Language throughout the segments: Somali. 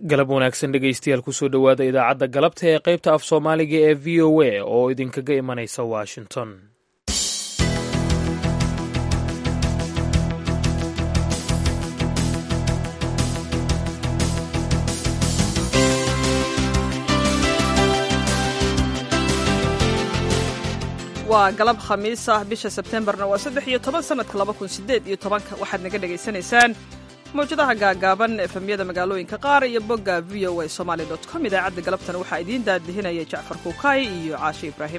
galab wanaagsan dhegaystayaal kusoo dhowaada idaacadda galabta ee qaybta af soomaaliga ee v o a oo idinkaga imanaysa washington waa galab khamiis ah bisha sebtembarna waa saddex iyo toban sanadka laba kun sideed iyo tobanka waxaad naga dhegaysanaysaan mawjadaha gaagaaban efemyada magaalooyinka qaar iyo bogga v o a somaali dot com idaacadda galabtana waxaa idiin daadihinaya jacfar kuukay iyo caashe ibraahim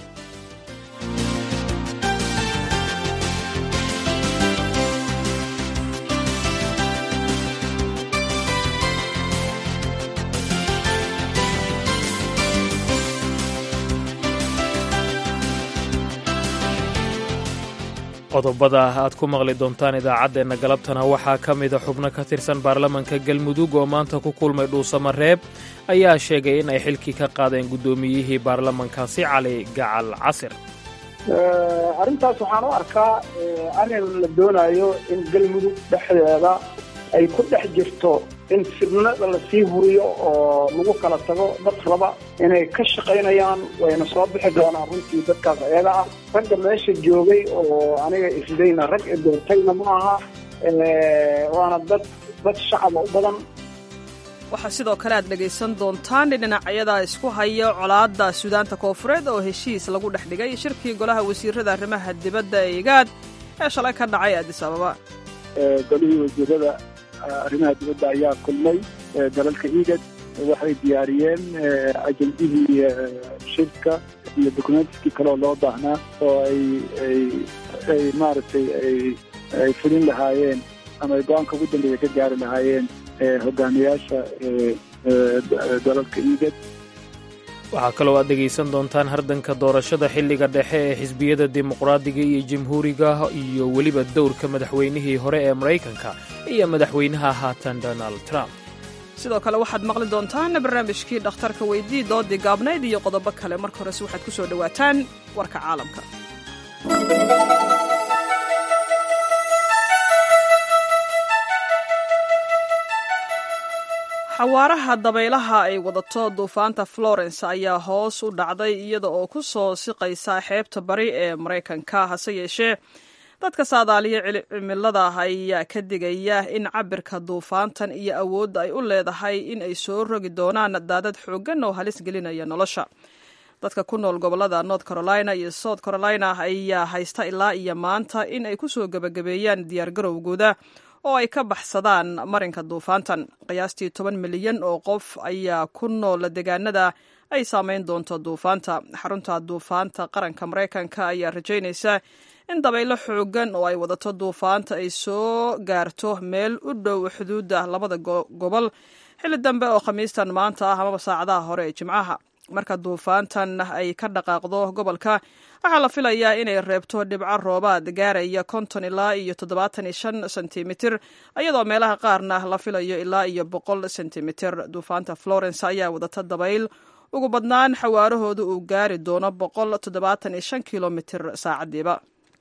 qodobada aad ku maqli doontaan idaacaddeenna galabtana waxaa ka mida xubno ka tirsan baarlamanka galmudug oo maanta ku kulmay dhuusamareeb ayaa sheegay in ay xilkii ka qaadeen guddoomiyihii baarlamankaasi cali gacal casir arrintaas waxaan u arkaa arrin la doonayo in galmudug dhexdeeda ay ku dhex jirto in fidnada lasii huriyo oo lagu kala tago dad raba inay ka shaqaynayaan wayna soo bixi doonaan runtii dadkaas ayaga ah ragga meesha joogay oo aniga isdayna rag e doortayna ma aha waana dad dad shacaba u badan waxaa sidoo kale aad dhegaysan doontaan dhinacyada isku haya colaadda suudaanta koofureed oo heshiis lagu dhex dhigay shirkii golaha wasiirada arrimaha dibadda ee igaad ee shalay ka dhacay addis ababa golihii wasiirada arrimaha dibadda ayaa kulmay dalalka igad waxay diyaariyeen ajendihii shirka iyo documentskii kaleoo loo baahnaa oo ay ay ay maaragtay ay ay fulin lahaayeen ama ay go-aanka ugu dambeeya ka gaari lahaayeen hogaamiyaasha dalalka igad waxaa kaloo aad dhegaysan doontaan hardanka doorashada xilliga dhexe ee xisbiyada dimuqraadiga iyo jamhuuriga iyo weliba dowrka madaxweynihii hore ee maraykanka iyo madaxweynaha haatan donald trump sidoo kale waxaad maqli doontaan barnaamijkii dhakhtarka weydii doodii gaabnayd iyo qodobo kale marka horese waxaad ku soo dhowaataan warka caalamka xawaaraha dabaylaha ay wadato duufaanta florence ayaa hoos u dhacday iyada oo ku soo siqaysa xeebta bari ee maraykanka hase yeeshee dadka saadaaliya cimilada ayaa ka digaya in cabirka duufaantan iyo awoodda ay u leedahay in ay soo rogi doonaan daadad xooggan oo halis gelinaya nolosha dadka ku nool gobolada north carolina iyo south carolina ayaa haysta ilaa iyo maanta in ay kusoo gebagabeeyaan diyaargarowgooda oo ay ka baxsadaan marinka duufaantan qiyaastii toban milyan oo qof ayaa ku nool deegaanada ay saameyn doonto duufaanta xarunta duufaanta qaranka maraykanka ayaa rajaynaysa in dabaylo xoogan oo ay wadato duufaanta ay soo gaarto meel u dhow xuduudda labada gobol xilli dambe oo khamiistan maanta ah amaba saacadaha hore ee jimcaha marka duufaantan ay ka dhaqaaqdo gobolka waxaa la filayaa inay reebto dhibco roobaad gaaraya konton ilaa iyo toddobaatan iyo shan sentimitir iyadoo meelaha qaarna la filayo ilaa iyo boqol sentimitir duufaanta florence ayaa wadata dabayl ugu badnaan xawaarahooda uu gaari doono boqol toddobaatan iyo shan kilomitir saacadiiba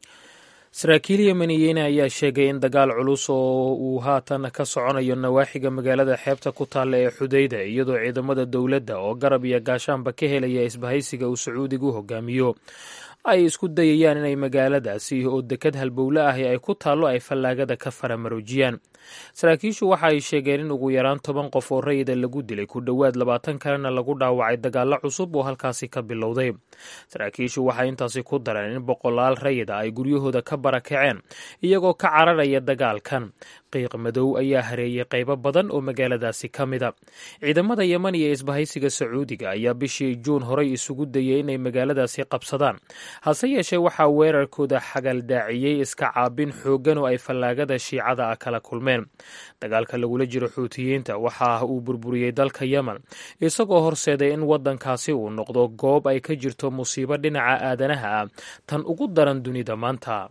saraakiil yemeniyiin ayaa sheegay in dagaal culus oo uu haatan ka soconayo nawaaxiga magaalada xeebta ku taalla ee xudayda iyadoo ciidamada dowladda oo garab iyo gaashaanba ka helaya isbahaysiga uu sacuudigu hogaamiyo ay isku dayayaan inay magaaladaasi oo dekad halbowle ahi ay ku taallo ay fallaagada ka faramaroojiyaan saraakiishu waxa ay sheegeen in ugu yaraan toban qof oo rayida lagu dilay ku dhowaad labaatan kalena lagu dhaawacay dagaallo cusub oo halkaasi ka bilowday saraakiishu waxay intaasi ku dareen in boqolaal rayida ay guryahooda ka barakaceen iyagoo ka cararaya dagaalkan qiiq madow ayaa hareeyay qaybo badan oo magaaladaasi ka mida ciidamada yeman iyo isbahaysiga sacuudiga ayaa bishii juun horey isugu dayay inay magaaladaasi qabsadaan hase yeeshee waxaa weerarkooda xagaldaaciyey iska caabin xooggan oo ay fallaagada shiicada ah kala kulmeen dagaalka lagula jiro xuutiyiinta waxa uu burburiyey dalka yemen isagoo horseeday in waddankaasi uu noqdo goob ay ka jirto musiibo dhinaca aadanaha ah tan ugu daran dunida maanta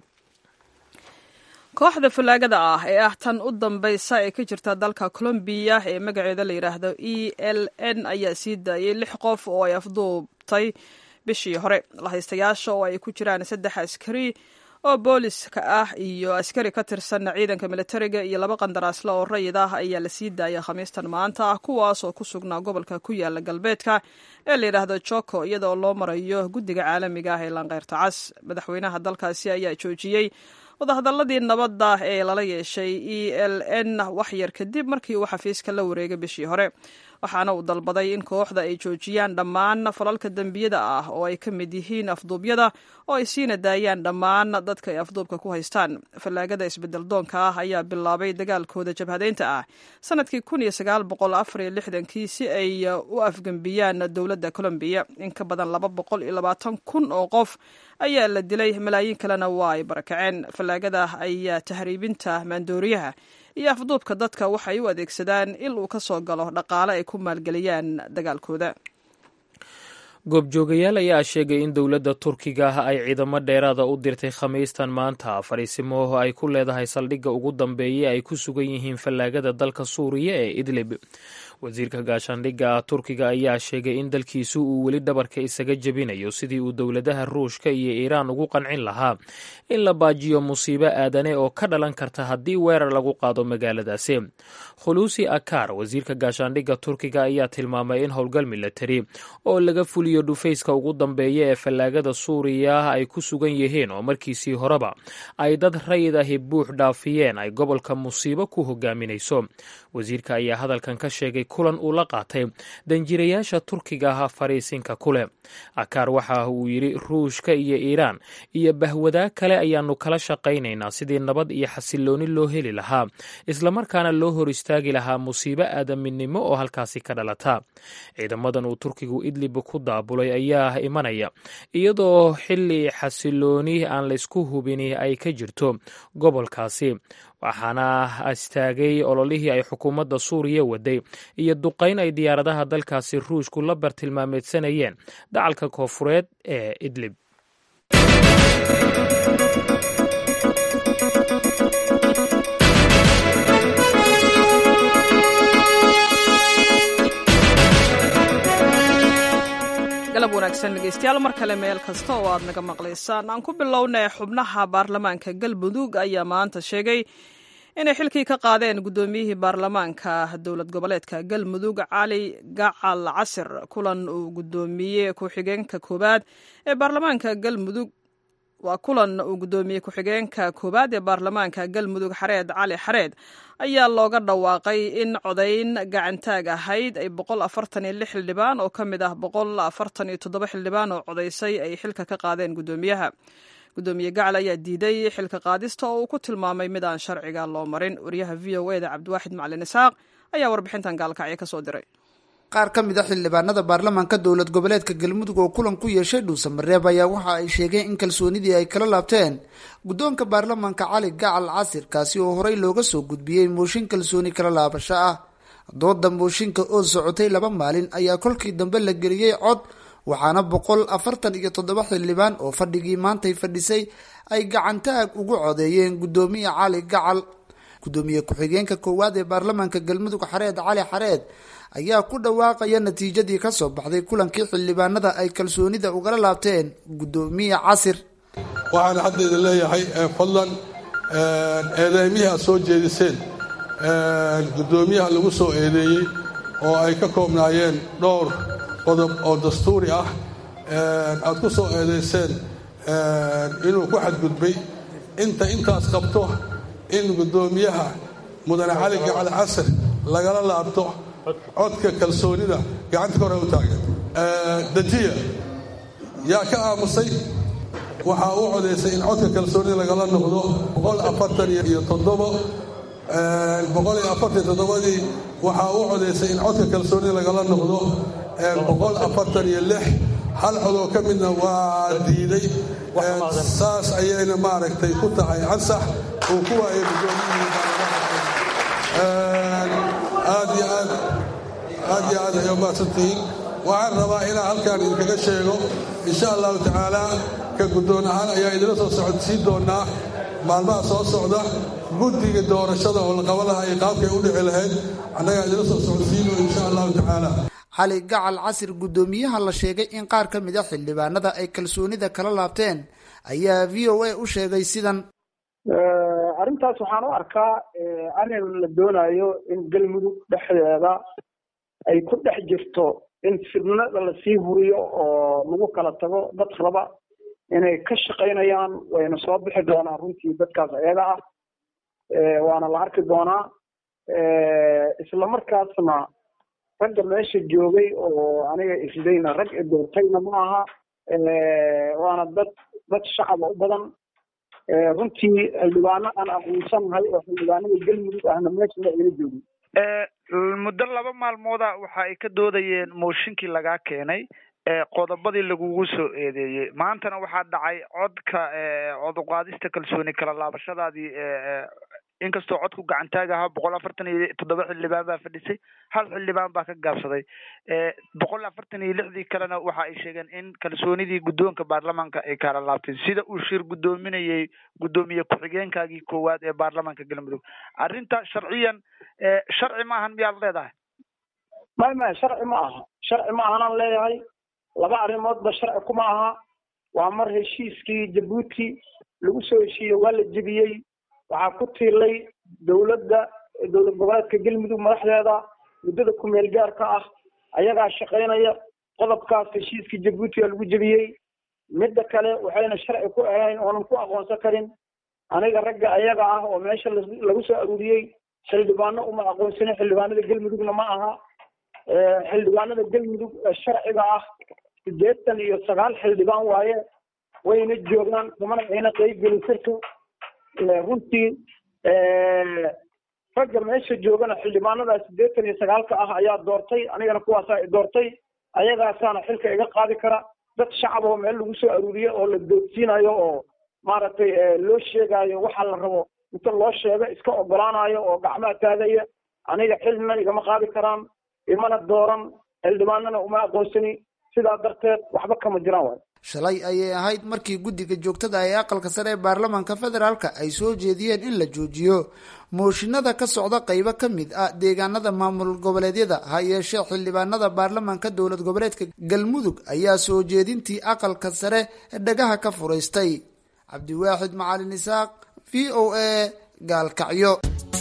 kooxda fallaagada ah ee ah tan u dambaysa ee ka jirta dalka colombiya ee magaceeda la yidhaahdo e l n ayaa sii daayay lix qof oo ay afduubtay bishii hore lahaystayaasha oo ay ku jiraan saddex askari oo booliska ah iyo askari ka tirsan ciidanka militariga iyo laba qandaraasle oo rayid ah ayaa la sii daayay khamiistan maanta ah kuwaas oo ku sugnaa gobolka ku yaala galbeedka ee la yidhaahdo joko iyadaoo loo marayo guddiga caalamiga ah ee laanqeyrta cas madaxweynaha dalkaasi ayaa joojiyey wadahadaladii nabadda ee lala yeeshay e l n waxyar kadib markii uu xafiiska la wareegay bishii hore waxaana uu dalbaday in kooxda ay joojiyaan dhammaan falalka dembiyada ah oo ay ka mid yihiin afduubyada oo ay siina daayaan dhammaan dadka ay afduubka ku haystaan fallaagada isbedel doonka ah ayaa bilaabay dagaalkooda jabhadeynta ah sanadkii kii si ay u afgembiyaan dowladda colombiya in ka badan laba boqol iyo labaatan kun oo qof ayaa la dilay malaayiin kalena waa ay barakaceen fallaagada ayaa tahriibinta maandooriyaha iyo afduubka dadka waxay u adeegsadaan il uu ka soo galo dhaqaale ay ku maalgeliyaan dagaalkooda goobjoogayaal ayaa sheegay in dowladda turkiga ah ay ciidamo dheeraada u dirtay khamiistan maanta fariisimo ay ku leedahay saldhigga ugu dambeeya ay ku sugan yihiin fallaagada dalka suuriya ee idlib wasiirka gaashaandhigga turkiga ayaa sheegay in dalkiisu uu weli dhabarka isaga jebinayo sidii uu dowladaha ruushka iyo iiraan ugu qancin lahaa in la baajiyo musiibo aadane oo ka dhalan karta haddii weerar lagu qaado magaaladaasi khuluusi akar wasiirka gaashaandhigga turkiga ayaa tilmaamay in howlgal milatari oo laga fuliyo dhufayska ugu dambeeya ee fallaagada suuriya ay ku sugan yihiin oo markiisii horeba ay dad rayid ahi buux dhaafiyeen ay gobolka musiibo ku hogaaminayso wasiirka ayaa hadalkan ka sheegay kulan uu la qaatay danjirayaasha turkiga ah fariisinka kule akaar waxa uu yidhi ruushka iyo iiraan iyo bahwadaa kale ayaanu kala shaqaynaynaa sidii nabad iyo xasilooni loo heli lahaa islamarkaana loo hor istaagi lahaa musiibo aadaminimo oo halkaasi ka dhalata ciidamadan uu turkigu idlib ku daabulay ayaa imanaya iyadoo xili xasilooni aan laysku hubini ay ka jirto gobolkaasi waxaana istaagay ololihii ay xukuumadda suuriya waday iyo duqayn ay diyaaradaha dalkaasi ruushku la bartilmaameedsanayeen dacalka koofureed ee idlib galab wanaagsan dhegeystayaal mar kale meel kasta oo aad naga maqlaysaan aan ku bilownay xubnaha baarlamaanka galmudug ayaa maanta sheegay inay xilkii ka qaadeen guddoomiyihii baarlamaanka dowlad goboleedka galmudug cali gacal casir kulan uu guddoomiye ku-xigeenka koowaad ee baarlamaanka galmudug waa kulan uu guddoomiye ku-xigeenka koowaad ee baarlamaanka galmudug xareed cali xareed ayaa looga dhawaaqay in codayn gacantaag ahayd ay boqol afartan iyo lix xildhibaan oo ka mid ah boqol afartan iyo toddoba xildhibaan oo codaysay ay xilka ka qaadeen guddoomiyaha guddoomiye gacal ayaa diiday xilka qaadista oo uu ku tilmaamay mid aan sharciga loo marin wariyaha v o eda cabdiwaaxid macalin isaaq ayaa warbixintan gaalkacyo ka soo diray qaar ka mid a xildhibaanada baarlamaanka dowlad goboleedka galmudug oo kulan ku yeeshay dhuusamareeb ayaa waxa ay sheegeen in kalsoonidii ay kala laabteen guddoonka baarlamaanka cali gacal casir kaasi oo horey looga soo gudbiyey mooshin kalsooni kala laabasho ah dooda mooshinka oo socotay laba maalin ayaa kolkii dambe la geliyey cod waxaana boqol afartan iyo toddoba xildhibaan oo fadhigii maantay fadhisay ay gacantaag ugu codeeyeen guddoomiye cali gacal guddoomiye ku-xigeenka koowaad ee baarlamaanka galmudug xareed cali xareed ayaa ku dhawaaqaya natiijadii kasoo baxday kulankii xildhibaanada ay kalsoonida ugala laabteen guddoomiye casir waxaan hadda idin leeyahay fadlan eedeymihii aad soo jeediseen guddoomiyaha lagu soo eedeeyey oo ay ka koobnaayeen dhowr qodob oo dastuuri ah aad ku soo eedayseen inuu ku xadgudbay inta intaas qabto in guddoomiyaha mudane cali gacal casir lagala laabto codka kalsoonida gacanta ka hore u taagan dajiya yaa ka aamusay waxaa u codaysay in codka kalsoonida lagala noqdo boqol afartan iyo toddobo boqol iyo afartan toddobadii waxaa u codaysay in codka kalsoonida lagala noqdo boqol afartan iyo lix hal codoo ka midna waa diiday saas ayayna maaragtay ku tahay ansax uu ku waayay guddoomiyihii aad iyo aad aad iyo aad ay umahadsantihiin waxaan rabaa inaan halkaan idinkaga sheego insha allahu tacaala ka guddoon ahaan ayaa idinla soo socodsiin doonaa maalmaha soo socda guddiga doorashada oo la qaban lahaa iyo qaabkay u dhici lahayd annagaa idinla soo socodsiino insha allahu tacaala cali gacal casir guddoomiyaha la sheegay in qaar ka mid a xildhibaanada ay kalsoonida kala laabteen ayaa v o a u sheegay sidan arrintaas waxaan u arkaa arrin la doonayo in galmudug dhexdeeda ay ku dhex jirto in fidnada lasii huriyo oo lagu kala tago dad raba inay ka shaqaynayaan wayna soo bixi doonaan runtii dadkaas ayaga ah waana la arki doonaa isla markaasna ragga meesha joogay oo aniga isdayna rag i doortayna ma aha waana dad dad shacaba u badan runtii xildhibaano aan aqoonsanahay oo xildhibaanada galmudug ahna meesha ila joogin muddo laba maalmooda waxa ay ka doodayeen mooshinkii lagaa keenay qodobadii lagugu soo eedeeyey maantana waxaa dhacay codka cod uqaadista kalsooni kala laabashadaadii inkastoo codku gacantaaga ahaa boqol afartan iyo toddoba xildhibaan baa fadhisay hal xildhibaan baa ka gaabsaday boqol afartan iyo lixdii kalena waxa ay sheegeen in kalsoonidii guddoonka baarlamaanka ay kala laabteen sida uu shir guddoominayay guddoomiye ku-xigeenkaagii koowaad ee baarlamaanka galmudug arrinta sharciyan sharci ma ahan miyaad leedahay may may sharci ma aha sharci ma ahanaan leeyahay laba arrimoodba sharci kuma aha waa mar heshiiskii jabuuti lagu soo heshiiyey waa la jebiyey waxaa ku tiilay dowladda dowlad goboleedka galmudug madaxdeeda muddada ku-meel gaarka ah ayagaa shaqaynaya qodobkaas heshiiskii jabuuti aa lagu jebiyey midda kale waxayna sharci ku ahayn oonan ku aqoonsan karin aniga ragga ayaga ah oo meesha lagu soo aruuriyey xildhibaano uma aqoonsanin xildhibaanada galmudugna ma aha xildhibaanada galmudug ee sharciga ah sideetan iyo sagaal xildhibaan waaye wayna joogaan kumana ayna qeybgelin sirka runtii ragga meesha joogana xildhibaanada sideetan iyo sagaalka ah ayaa doortay anigana kuwaasaa doortay ayagaasaana xilka iga qaadi kara dad shacab oo meel lagu soo aruuriye oo la doodsiinayo oo maaragtay loo sheegaayo waxa la rabo inta loo sheego iska ogolaanayo oo gacmaha taagaya aniga xilna igama qaadi karaan imana dooran xildhibaanana uma aqoonsani sidaa darteed waxba kama jiraan waay shalay ayay ahayd markii guddiga joogtada ee aqalka sare ee baarlamaanka federaalka ay soo jeediyeen in la joojiyo mooshinada ka socda qeybo ka mid ah deegaanada maamul goboleedyada ha yeeshee xildhibaanada baarlamaanka dowlad goboleedka galmudug ayaa soo jeedintii aqalka sare dhagaha ka furaystay cabdiwaaxid macalin isaaq v o a gaalkacyo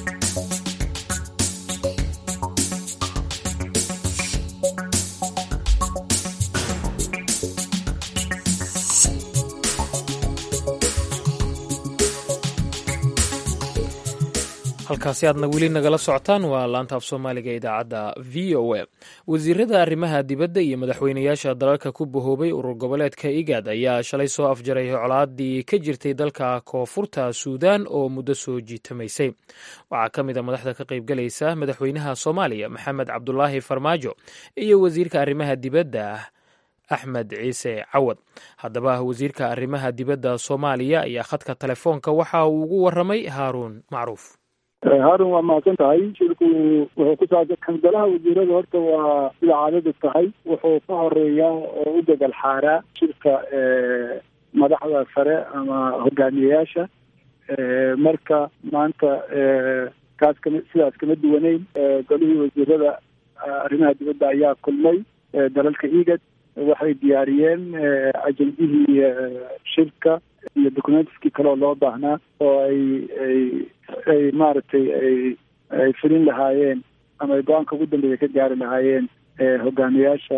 halkaasi aadna weli nagala socotaan waa laanta af soomaaliga idaacadda v o a wasiirada arrimaha dibadda iyo madaxweynayaasha dalalka ku bahoobay urur goboleedka igaad ayaa shalay soo afjaray colaadii ka jirtay dalka koonfurta suudan oo muddo soo jiitamaysay waxaa ka mid a madaxda ka qaybgalaysa madaxweynaha soomaaliya maxamed cabdulaahi farmaajo iyo wasiirka arrimaha dibadda axmed ciise cawad haddaba wasiirka arrimaha dibadda soomaaliya ayaa khadka telefoonka waxa uu ugu waramay haaruun macruuf haarun waa mahadsan tahay shirku wuxuu ku saabsan kangalaha wasiirada horta waa sida caadadu tahay wuxuu ka horeeyaa oo u degal xaaraa shirka madaxda sare ama hogaamiyayaasha marka maanta kaas kama sidaas kama duwaneyn golihii wasiirada arrimaha dibadda ayaa kulmay dalalka igad waxay diyaariyeen ajendihii shirka iyo documentiskii kaleoo loo baahnaa oo ay ay ay maaragtay ay ay fulin lahaayeen ama ay go-aanka ugu dambeeya ka gaari lahaayeen hogaamiyaasha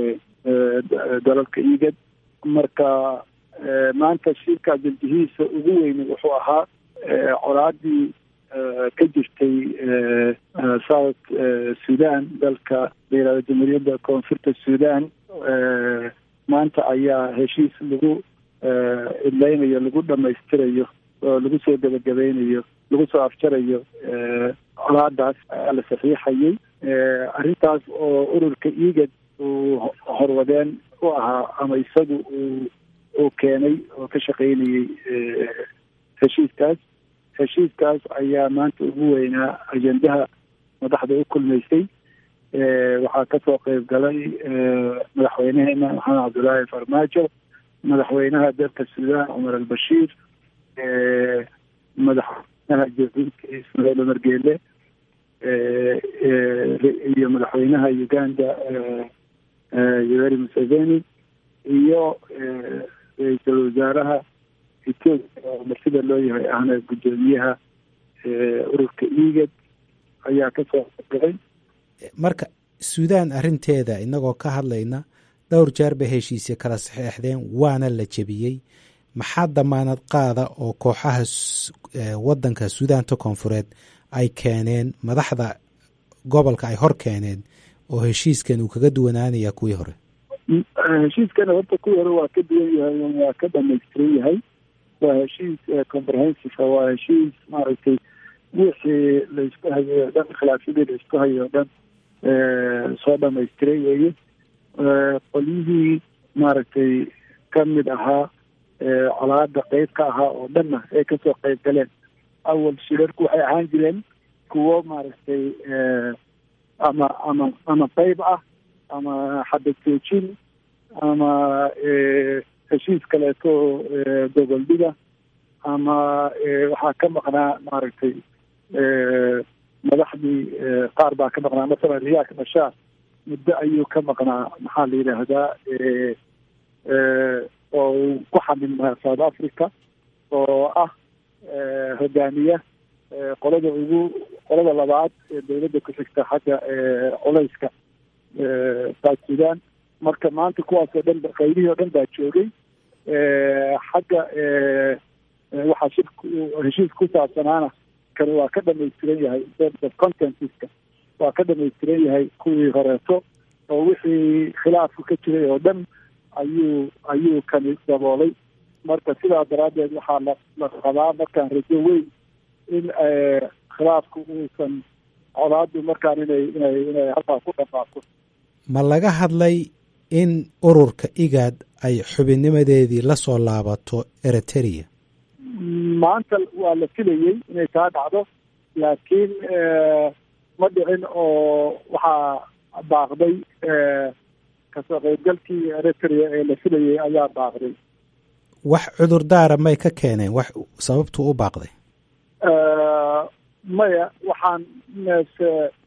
dalalka igad marka maanta shirka ajendihiisa ugu weyni wuxuu ahaa colaadii ka jirtay south sudan dalka la yihahdo jamhuuriyadda koonfurta sudan maanta ayaa heshiis lagu idlaynayo lagu dhamaystirayo oo lagu soo gebagabeynayo lagu soo afjarayo colaadaas ayaa la saxiixayay arrintaas oo ururka igad uu horwadeen u ahaa ama isagu uu uu keenay oo ka shaqaynayay heshiiskaas heshiiskaas ayaa maanta ugu weynaa ajendaha madaxda u kulmaysay waxaa kasoo qeyb galay madaxweyneheena maxamed cabdullaahi farmaajo madaxweynaha dalka sudan cumar albashiir madaxweynaha jabuuti ismaaciil umar geele iyo madaxweynaha uganda yoweri museveni iyo ra-iisul wasaaraha etoobiya oo marsida loo yahay ahna guddoomiyaha ururka igad ayaa kasoo galay marka suudaan arrinteeda inagoo ka hadlayna dhowr jeer bay heshiisya kala saxeexdeen waana la jebiyey maxaa damaanad qaada oo kooxaha waddanka suudaanta koonfureed ay keeneen madaxda gobolka ay hor keeneen oo heshiiskan uu kaga duwanaanaya kuwii hore heshiiskana horta kuwii hore waa ka duwan yahay waa ka dhamaystiran yahay waa heshiis comprehensive waa heshiis maaragtay wixii laisku hayo o dhan khilaafyadii laisku hayo o dhan soo dhamaystiray weeye qolyihii maaragtay ka mid ahaa colaada qeyb ka ahaa oo dhanna ay kasoo qeyb galeen awal shirarku waxay ahaan jireen kuwo maaragtay ama ama ama qeyb ah ama xabad joojin ama heshiis kaleeto goboldhiga ama waxaa ka maqnaa maaragtay madaxdii qaar baa ka maqnaa masalan riyaak bashaar muddo ayuu ka maqnaa maxaa la yidhaahdaa oo uu ku xamilmaa south africa oo ah hogaamiya qolada ugu qolada labaad ee dawladda ku xigta xagga culeyska south sudan marka maanta kuwaas oo dhan qaybihii oo dhan baa joogay xagga waxaa shir heshiis ku saabsanaana kani waa ka dhamaystiran yahay contentiska waa ka dhamaystiran yahay kuwii horeeto oo wixii khilaafku ka jiray oo dhan ayuu ayuu kani daboolay marka sidaa daraaddeed waxaa la la qabaa markaan rajo weyn in khilaafku uusan colaadu markaan inay inay inay halkaa ku dhamaaqo ma laga hadlay in ururka igaad ay xubinnimadeedii la soo laabato eritrea maanta waa la filayey inay taa dhacdo laakiin ma dhicin oo waxaa baaqday kasoo qaybgalkii eritrea ee la filayay ayaa baaqday wax cudurdaara may ka keeneen wax sababtuu u baaqday maya waxaan meese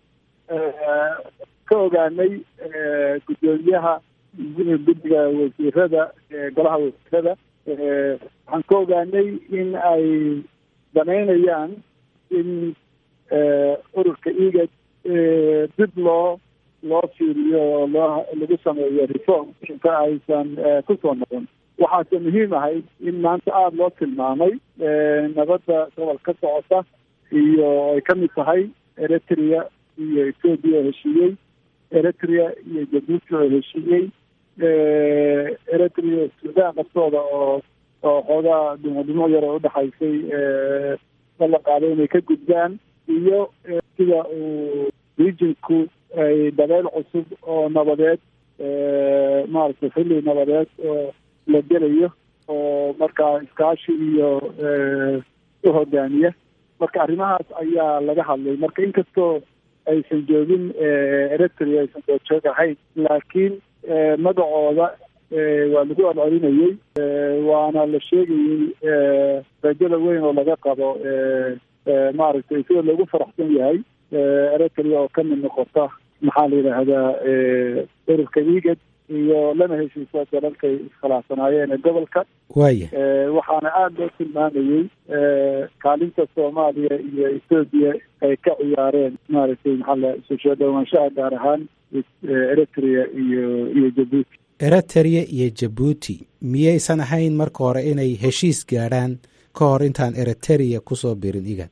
ka ogaanay guddoomiyaha guddiga wasiirada golaha wasiirada waxaan ka ogaanay in ay danaynayaan in ururka igad dib loo loo fiiriyo oo loo lagu sameeyo reform inta aysan kusoo noqon waxaase muhiim ahayd in maanta aada loo tilmaamay nabadda gobol ka socota iyo ay ka mid tahay eritrea iyo ethoobia oo heshiiyey eritrea iyo jabuuti oo heshiiyey eritrea sudan naftooda oo oo xoogaa dhimadhimo yar oo udhexaysay la qaaday inay ka gudbaan iyo sida uu regionku ay dabeyl cusub oo nabadeed maaragtay xilli nabadeed oo la gelayo oo markaa iskaashi iyo u hogaamiya marka arrimahaas ayaa laga hadlay marka inkastoo aysan joogin eritrea aysan doojoog ahayn laakiin magacooda waa lagu celcelinayey waana la sheegayey rajada weyn oo laga qabo maaragtay sida loogu faraxsan yahay eritrea oo ka mid noqota maxaa la yidhaahdaa ururka igad iyo lana heshiisa dalalkay iskhilaafsanaayeen ee gobolka waaya waxaana aada loo tilmaamayey kaalinta soomaaliya iyo ethoobiya ay ka ciyaareen maaragtay maxaa la isu soo dhowaanshaha gaar ahaan eritrea iyo iyo jabuuti eritrea iyo jabuuti miyaysan ahayn marka hore inay heshiis gaadhaan ka hor intaan eritrea kusoo birin igad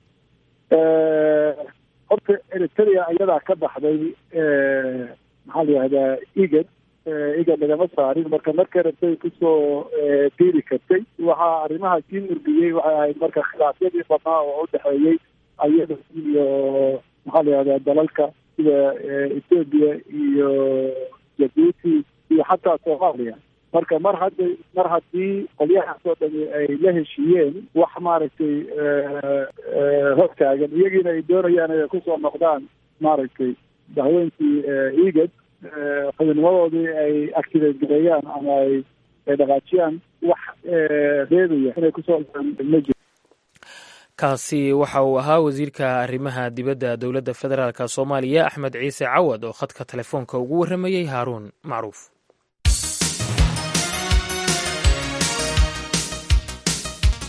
horta eritrea iyadaa ka baxday maxaa la yihahdaa igad igad lagama saarin marka markay rabtay kusoo biiri kartay waxaa arrimaha sii murgiyey waxay ahayd marka khilaafyadii badnaa oo udhexeeyey ayada iyo maxaa la yihahdaa dalalka sida ethoobiya iyo jabuuti iyo xataa soomaaliya marka mar hadda mar haddii qolyahaas oo dhami ay la heshiiyeen wax maaragtay hortaagan iyagiina ay doonayaan inay kusoo noqdaan maaragtay dahweynkii igad xubinnimadoodii ay activate gareeyaan ama ay ay dhaqaajiyaan wax reebaya inay kusoo ma jiro kaasi waxa uu ahaa wasiirka arrimaha dibadda dowladda federaalk soomaaliya axmed ciise cawad oo khadka telefoonka ugu warramayey haaruun macruuf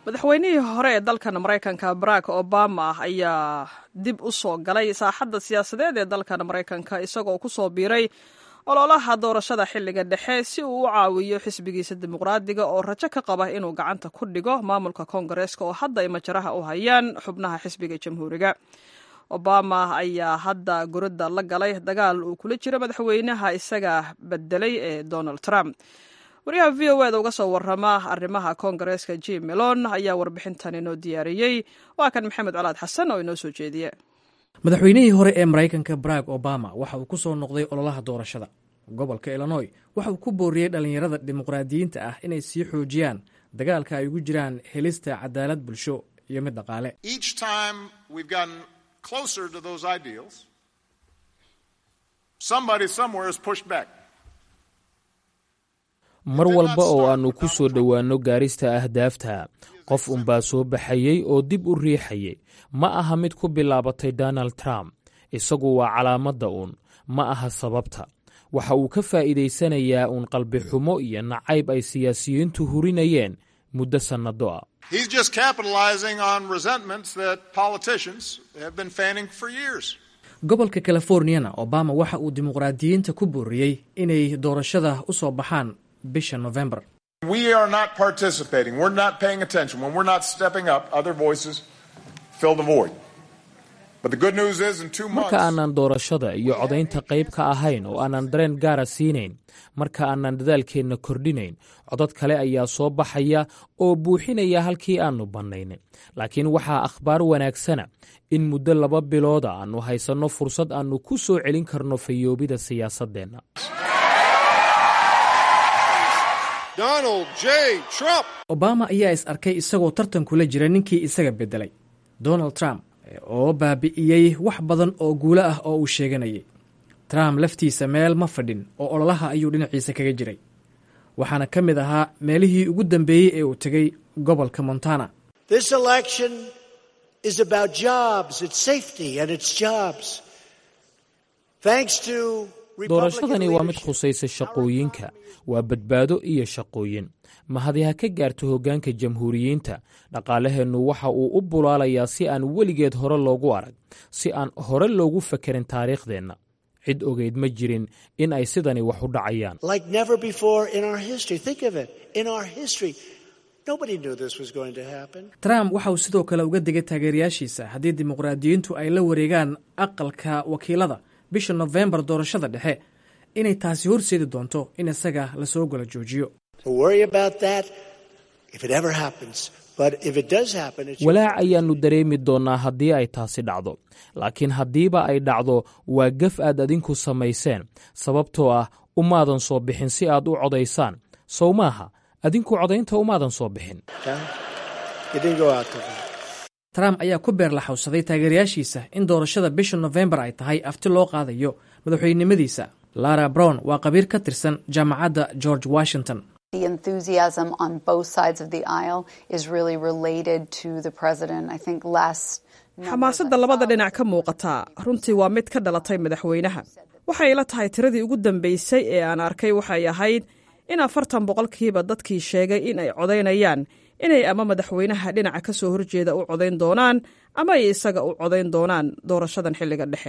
madaxweynihii hore ee dalkan maraykanka barack obama ayaa dib u soo galay saaxadda siyaasadeed ee dalkan maraykanka isagoo ku soo biiray ololaha doorashada xilliga dhexe si uu u caawiyo xisbigiisa dimuqraadiga oo rajo ka qaba inuu gacanta ku dhigo maamulka koongareeska oo hadda ay majaraha u hayaan xubnaha xisbiga jamhuuriga obama ayaa hadda guradda la galay dagaal uu kula jiro madaxweynaha isaga bedelay ee donald trump wariyaha v o eda uga soo warama arrimaha koongareeska jim melon ayaa warbixintan inoo diyaariyey waa kan maxamed colaad xasan oo inoo soo jeediye madaxweynihii hore ee maraykanka barack obama waxa uu ku soo noqday ololaha doorashada gobolka illinoy waxa uu ku booriyey dhallinyarada dimuqraadiyiinta ah inay sii xoojiyaan dagaalka ay ugu jiraan helista cadaalad bulsho iyo mid dhaqaale mar walba oo aannu ku soo dhowaanno gaarista ahdaafta qof unbaa soo baxayey oo dib u riixayay ma aha mid ku bilaabatay donald trump isagu waa calaamadda uun ma aha sababta waxa uu ka faa'iidaysanayaa uun qalbi xumo iyo nacayb ay siyaasiyiintu hurinayeen muddo sannado ah gobolka californiyana obama waxa uu dimuqraadiyiinta ku booriyey inay doorashada u soo baxaan bisha november marka aanan doorashada iyo codaynta qayb ka ahayn oo aanan dareen gaara siinayn marka aanan dadaalkeenna kordhinayn codad kale ayaa soo baxaya oo buuxinaya halkii aannu bannaynay laakiin waxaa akhbaar wanaagsana in muddo laba bilooda aannu haysanno fursad aannu ku soo celin karno fayoobida siyaasaddeenna obama ayaa is arkay isagoo tartan kula jira ninkii isaga beddelay donald trump oo baabi'iyey wax badan oo guulo ah oo uu sheeganayay trump laftiisa meel ma fadhin oo ololaha ayuu dhinaciisa kaga jiray waxaana ka mid ahaa meelihii ugu dambeeyey ee uu tegey gobolka montana doorashadani waa mid khusaysa shaqooyinka waa badbaado iyo shaqooyin mahadi ha ka gaarto hoggaanka jamhuuriyiinta dhaqaalaheennu waxa uu u bulaalayaa si aan weligeed hore loogu arag si aan hore loogu fakerin taariikhdeenna cid ogeyd ma jirin in ay sidani wax u dhacayaan trump waxa uu sidoo kale uga digay taageerayaashiisa haddii dimuqraadiyiintu ay la wareegaan aqalka wakiilada bisha nofembar doorashada dhexe inay taasi horseedi doonto in isaga lasoo gala joojiyo walaac ayaannu dareemi doonnaa haddii ay taasi dhacdo laakiin haddiiba ay dhacdo waa gaf aad adinku samayseen sababtoo ah umaadan soo bixin si aad u codaysaan sow maaha adinku codaynta umaadan soo bixin trump ayaa ku beerlaxowsaday taageerayaashiisa in doorashada bisha nofembar ay tahay afti loo qaadayo madaxweynenimadiisa lara brown waa qabiir ka tirsan jaamacadda george washington xamaasadda labada dhinac ka muuqataa runtii waa mid ka dhalatay madaxweynaha waxay ila tahay tiradii ugu dambaysay ee aan arkay waxay ahayd in afartan boqolkiiba dadkii sheegay in ay codaynayaan inay ama madaxweynaha dhinaca ka soo horjeeda u codayn doonaan ama ay isaga u codayn doonaan doorashadan xilliga dhexe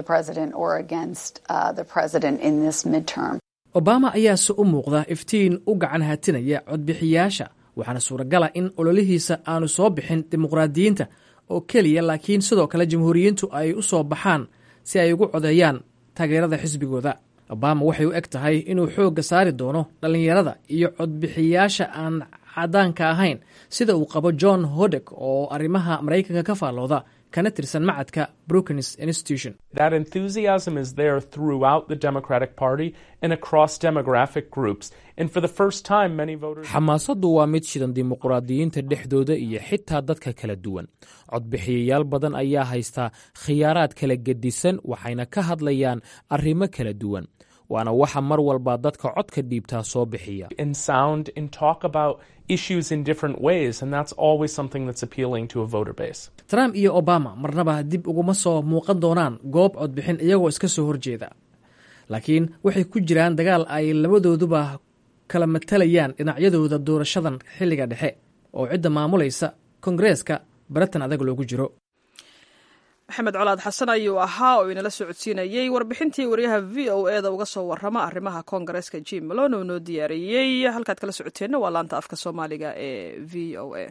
obama ayaase u muuqda iftiin u gacan hatinaya codbixiyaasha waxaana suuragala in ololihiisa aanu soo bixin dimuqraadiyiinta oo keliya laakiin sidoo kale jamhuuriyiintu ay u soo baxaan si ay ugu codeeyaan taageerada xisbigooda obama waxay u eg tahay inuu xoogga saari doono dhallinyarada iyo codbixiyaasha aan cadaanka ahayn sida uu qabo john hodek oo arrimaha maraykanka ka faallooda kana tirsan macadka brookings institution That enthusiasm is there throughout the Democratic Party and across demographic groups. And for the first time, many voters. xamaasaddu waa mid shidan dimuqraadiyiinta dhexdooda iyo xitaa dadka kala duwan codbixiyayaal badan ayaa haystaa khiyaaraad kala gedisan waxayna ka hadlayaan arrimo kala duwan waana waxa mar walba dadka codka dhiibtaa soo bixiya and sound and talk about issues in different ways. And that's always something that's appealing to a voter base. trump iyo obama marnaba dib uguma soo muuqan doonaan goob codbixin iyagoo iska soo horjeeda laakiin waxay ku jiraan dagaal ay labadooduba kala matalayaan dhinacyadooda doorashadan xilliga dhexe oo cidda maamulaysa kongareeska baratan adag loogu jiro maxamed colaad xasan ayuu ahaa oo inala socodsiinayey warbixintii waryaha v o e da uga soo warrama arrimaha koongareeska jim malon oo noo diyaariyey halkaad kala socoteenna waa laanta afka soomaaliga ee v o a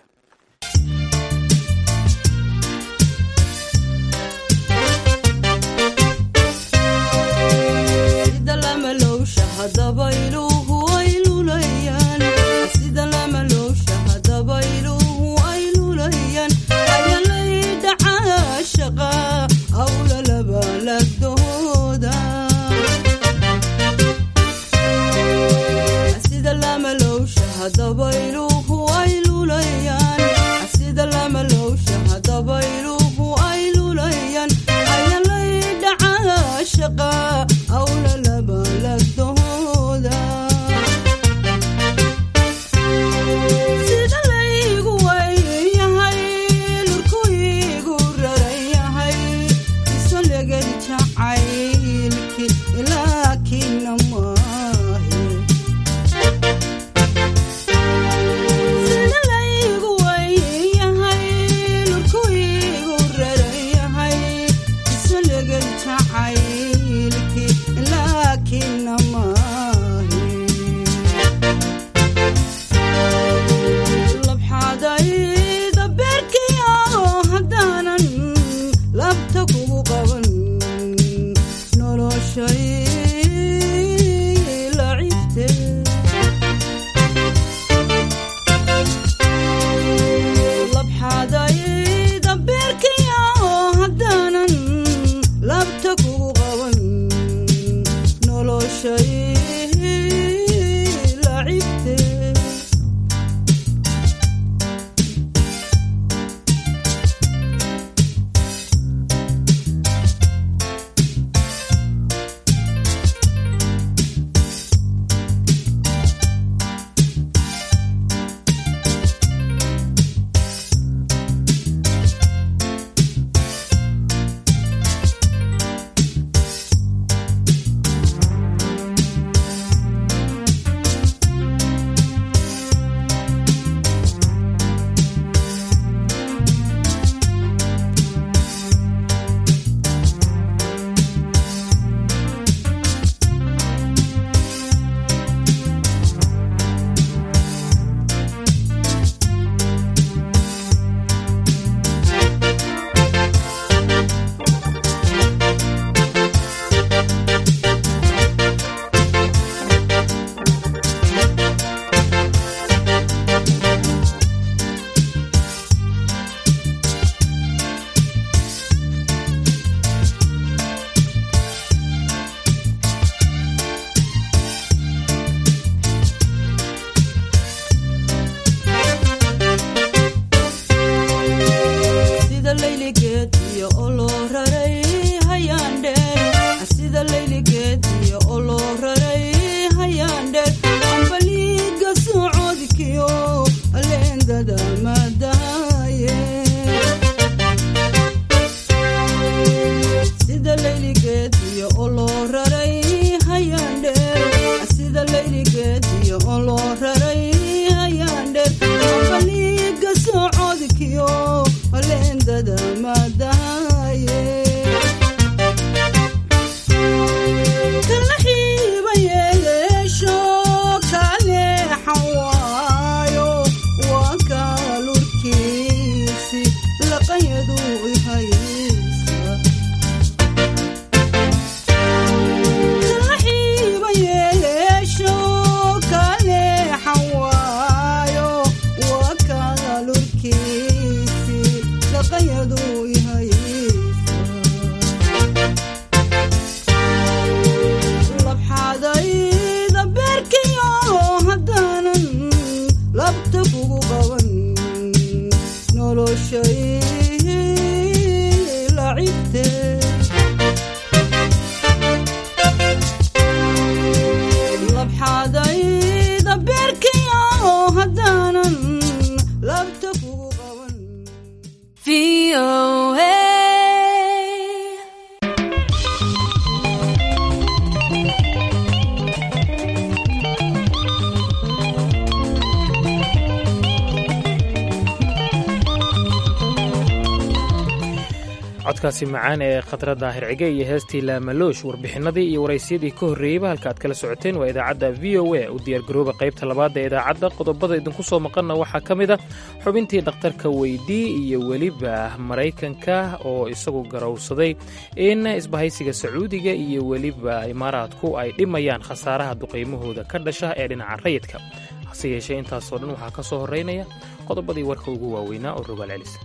codkaasi macaan ee khadra daahir cige iyo heestii laamaloosh warbixinadii iyo waraysyadii ka horreeyeyba halka aad kala socoteen waa idaacadda v o a u diyaargarooba qaybta labaad ee idaacadda qodobada idinku soo maqanna waxaa ka mid a xubintii dhakhtarka weydii iyo weliba maraykanka oo isagu garowsaday in isbahaysiga sacuudiga iyo weliba imaaraadku ay dhimayaan khasaaraha duqaymahooda ka dhasha ee dhinaca rayidka hase yeeshee intaasoo dhan waxaa ka soo horraynaya qodobadii warka ugu waaweynaa oo rogaal celisa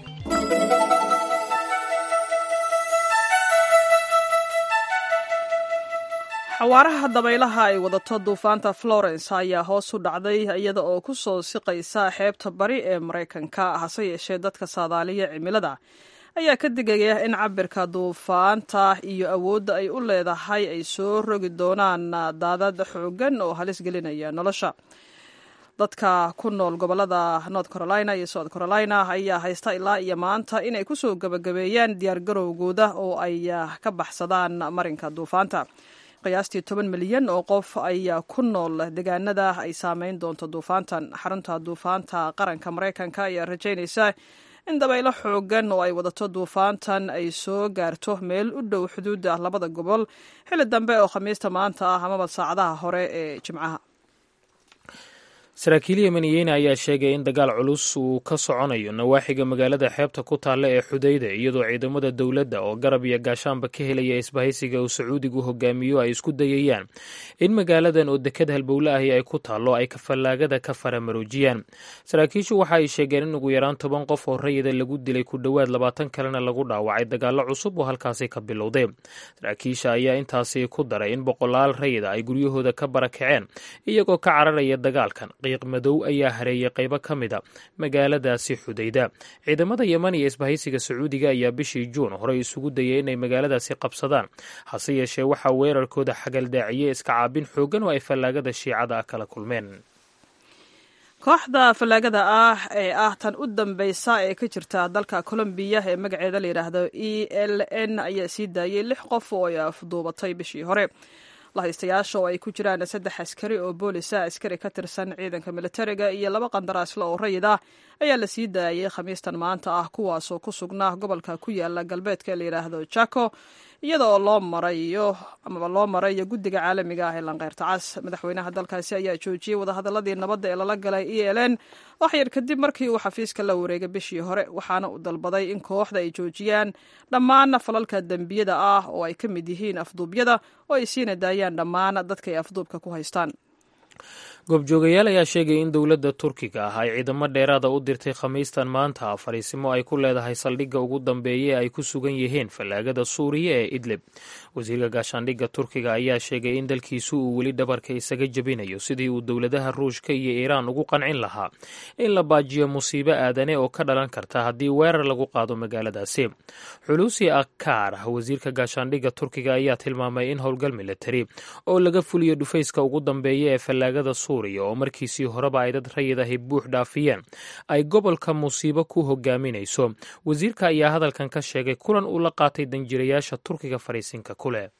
xawaaraha dabaylaha ay wadato duufaanta florence ayaa hoos u dhacday iyada oo ku soo siqaysa xeebta bari ee maraykanka hase yeeshee dadka saadaaliya cimilada ayaa ka digaya in cabirka duufaanta iyo awoodda ay u leedahay ay soo rogi doonaan daadad xoogan oo halis gelinaya nolosha dadka ku nool gobolada north carolina iyo south carolina ayaa haysta ilaa iyo maanta inay kusoo gebagabeeyaan diyaargarowgooda oo ay ka baxsadaan marinka duufaanta qiyaastii toban milyan oo qof ayaa ku nool deegaanada ay saameyn doonto duufaantan xarunta duufaanta qaranka maraykanka ayaa rajaynaysa in dabaylo xoogan oo ay wadato duufaantan ay soo gaarto meel u dhow xuduudda labada gobol xilli dambe oo khamiista maanta ah amaba saacadaha hore ee jimcaha saraakiil yemeniyeyne ayaa sheegay in dagaal culus uu ka soconayo nawaaxiga magaalada xeebta ku taalla ee xudayda iyadoo ciidamada dowladda oo garab iyo gaashaanba ka helaya isbahaysiga uu sacuudigu hogaamiyo ay isku dayayaan in magaaladan oo dekad halbowle ahi ay ku taallo ay kafallaagada ka faramaroojiyaan saraakiishu waxa ay sheegeen in ugu yaraan toban qof oo rayida lagu dilay ku dhowaad labaatan kalena lagu dhaawacay dagaallo cusub oo halkaasi ka bilowday saraakiisha ayaa intaasi ku daray in boqolaal rayida ay guryahooda ka barakaceen iyagoo ka cararaya dagaalkan qiiq madow ayaa hareeyay qaybo ka mida magaaladaasi xudayda ciidamada yeman iyo isbahaysiga sacuudiga ayaa bishii juun horey isugu dayay inay magaaladaasi qabsadaan hase yeeshee waxaa weerarkooda xagaldaaciyey iska caabin xooggan oo ay fallaagada shiicada ah kala kulmeen kooxda fallaagada ah ee ah tan u dambeysa ee ka jirta dalka colombiya ee magaceeda la yidhaahdo e l n ayaa sii daayay lix qof oo ay afduubatay bishii hore lahaystayaasha oo ay ku jiraan saddex askari oo boolisa askari ka tirsan ciidanka militariga iyo laba qandaraasle oo rayid ah ayaa la sii daayay khamiistan maanta ah kuwaasoo ku sugnaa gobolka ku yaala galbeedka la yidhaahdo jako iyada oo loo marayo amaba loo marayo guddiga caalamiga ah ee lanqeyrta cas madaxweynaha dalkaasi ayaa joojiyey wadahadaladii nabadda ee lala galay e l n wax yar kadib markii uu xafiiska la wareegay bishii hore waxaana uu dalbaday in kooxda ay joojiyaan dhammaan falalka dembiyada ah oo ay ka mid yihiin afduubyada oo ay siina daayaan dhammaan dadka ay afduubka ku haystaan goobjoogayaal ayaa sheegay in dowladda turkiga ah ay ciidamo dheeraada u dirtay khamiistan maanta fariisimo ay ku leedahay saldhigga ugu dambeeya ay ku sugan yihiin fallaagada suuriya ee idlib wasiirka gaashaandhigga turkiga ayaa sheegay in dalkiisu uu weli dhabarka isaga jebinayo sidii uu dowladaha ruushka iyo iiraan ugu qancin lahaa in la baajiyo musiibo aadane oo ka dhalan karta haddii weerar lagu qaado magaaladaasi xuluusi akaar wasiirka gaashaandhigga turkiga ayaa tilmaamay in howlgal militari oo laga fuliyo dhufayska ugu dambeeya ee fallaagada oo markiisii horeba ay dad rayid ahi buux dhaafiyeen ay gobolka musiibo ku hogaaminayso wasiirka ayaa hadalkan ka sheegay kulan uu la qaatay danjirayaasha turkiga fariisinka ku leh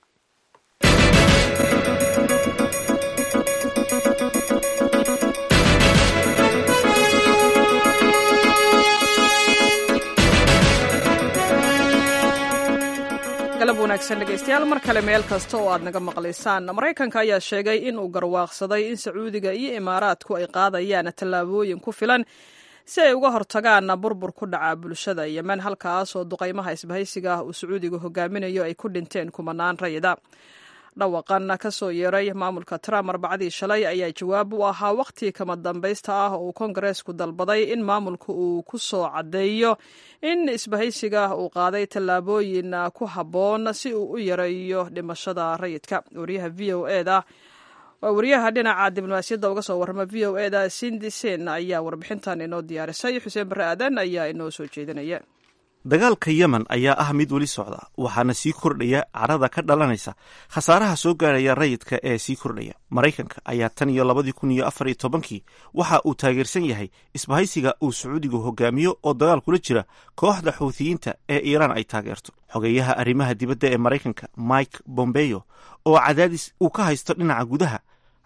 galab wanaagsan dhegeystayaal mar kale meel kasta oo aad naga maqlaysaan maraykanka ayaa sheegay in uu garwaaqsaday in sacuudiga iyo imaaraadku ay qaadayaan tallaabooyin ku filan si ay uga hortagaan burbur ku dhaca bulshada yemen halkaas oo duqaymaha isbahaysiga ah uu sacuudiga hogaaminayo ay ku dhinteen kumanaan rayida dhawaqan ka soo yeeray maamulka trump arbacadii shalay ayaa jawaab u ahaa wakhtii kama dambaysta ah oo uu kongareesku dalbaday in maamulka uu ku soo caddeeyo in isbahaysiga uu qaaday tallaabooyin ku habboon si uu u yareeyo dhimashada rayidka wariyaha v o eda waa wariyaha dhinaca diblomaasiyadda uga soo warrama v o eda sindi sen ayaa warbixintan inoo diyaarisay xuseen barre aadan ayaa inoo soo jeedinaya dagaalka yemen ayaa ah mid weli socda waxaana sii kordhaya carada ka dhalanaysa khasaaraha soo gaaraya rayidka ee sii kordhaya maraykanka ayaa tan iyo labadii kun iyo afar iyo tobankii waxa uu taageersan yahay isbahaysiga uu sacuudigu hogaamiyo oo dagaal kula jira kooxda xuuthiyiinta ee iiraan ay taageerto xogeeyaha arrimaha dibadda ee maraykanka mike bombeyo oo cadaadis uu ka haysto dhinaca gudaha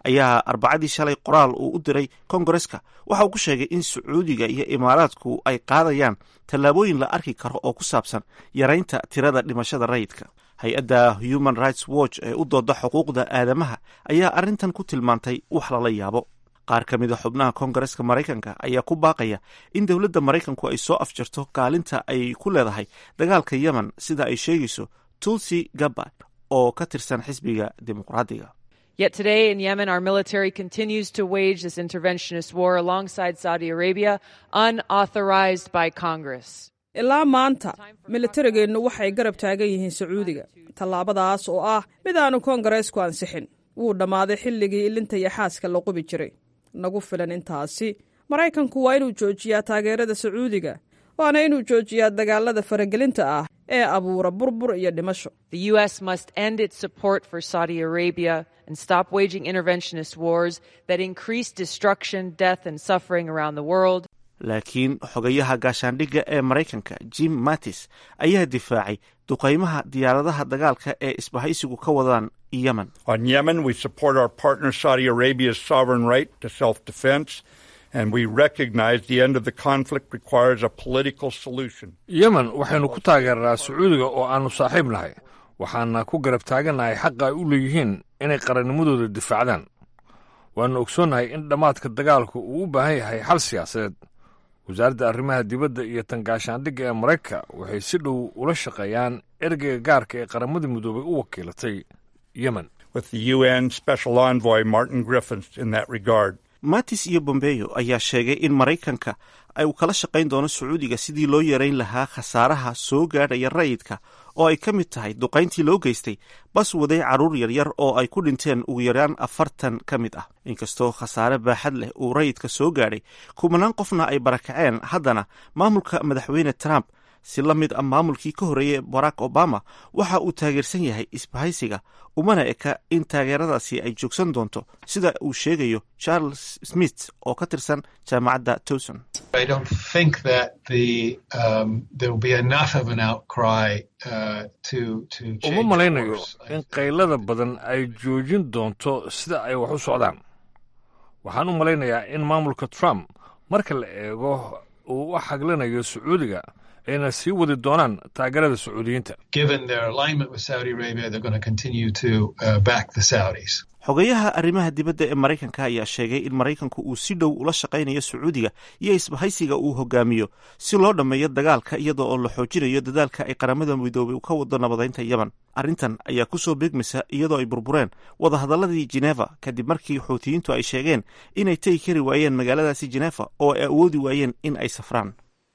ayaa arbacadii shalay qoraal uu u diray kongareska waxa uu ku sheegay in sacuudiga iyo imaaraadku ay qaadayaan tallaabooyin la arki karo oo ku saabsan yaraynta tirada dhimashada rayidka hay-adda human rights watch ee u dooda xuquuqda aadamaha ayaa arrintan ku tilmaantay wax lala yaabo qaar ka mid a xubnaha kongareska maraykanka ayaa ku baaqaya in dowladda maraykanku ay soo afjarto kaalinta ay ku leedahay dagaalka yemen sida ay sheegayso tulsi gabbard oo ka tirsan xisbiga dimuqraadiga Yet today in Yemen, our military continues to wage this interventionist war alongside Saudi Arabia, unauthorized by Congress. ilaa maanta militarigeennu waxay garab taagan yihiin sacuudiga tallaabadaas oo ah mid aanu koongareesku ansixin wuu dhammaaday xilligii ilinta iyo xaaska la qubi jiray nagu filan intaasi maraykanku waa inuu joojiyaa taageerada sacuudiga waana inuu joojiyaa dagaalada faragelinta ah ee abuura burbur iyo dhimasho The U.S. must end its support for Saudi Arabia and stop waging interventionist wars that increase destruction, death, and suffering around the world. laakiin xogayaha gaashaandhigga ee maraykanka jim mattis ayaa difaacay duqaymaha diyaaradaha dagaalka ee isbahaysigu ka wadaan yemen On Yemen, we support our partner Saudi Arabia's sovereign right to self defense, and we recognize the end of the conflict requires a political solution. yemen waxaynu ku taageernaa sacuudiga oo aannu saaxiib nahay waxaana ku garab taagannahay xaqa ay u leeyihiin inay qarannimadooda difaacdaan waannu ogsoonnahay in dhammaadka dagaalku uu u baahan yahay xal siyaasadeed wasaaradda arrimaha dibadda iyo tan gaashaandhigga ee maraykanka waxay si dhow ula shaqeeyaan ergeyga gaarka ee qaramada midoobay u wakiilatay yemen With the UN Special Envoy Martin Griffiths in that regard. mattis iyo bombeyo ayaa sheegay in maraykanka ay uu kala shaqayn doono sacuudiga sidii loo yarayn lahaa khasaaraha soo gaadhaya rayidka oo ay ka mid tahay duqayntii loo geystay bas waday carruur yaryar oo ay ku dhinteen ugu yaraan afartan ka mid ah inkastoo khasaare baaxad leh uu rayidka soo gaadhay kumanaan qofna ay barakaceen haddana maamulka madaxweyne trump si la mid ah maamulkii ka horreeyey barack obama waxa uu taageersan yahay isbahaysiga umana eka in taageeradaasi ay joogsan doonto sida uu sheegayo charles smith oo ka tirsan jaamacadda towson I don't think that the um, there will be enough of an outcry uh, to to uma change malaynayo course. in qaylada badan ay joojin doonto sida ay wax u socdaan waxaan u malaynayaa in maamulka trump marka la eego uu u xaglinayo sacuudiga ayna sii wadi doonaan taageerada sacuudiyiinta Given their alignment with Saudi Arabia, they're going to continue to uh, back the Saudis. xogayaha arrimaha dibadda ee maraykanka ayaa sheegay in maraykanku uu si dhow ula shaqaynayo sacuudiga iyo isbahaysiga uu hogaamiyo si loo dhammeeyo dagaalka iyadoo oo la xoojinayo dadaalka ay qaramada midoobay ka wado nabadaynta yemen arrintan ayaa ku soo beegmaysa iyadoo ay burbureen wadahadalladii jeneva kadib markii xuutiyiintu ay sheegeen inay tegi kari waayeen magaaladaasi jeneva oo ay awoodi waayeen in ay safraan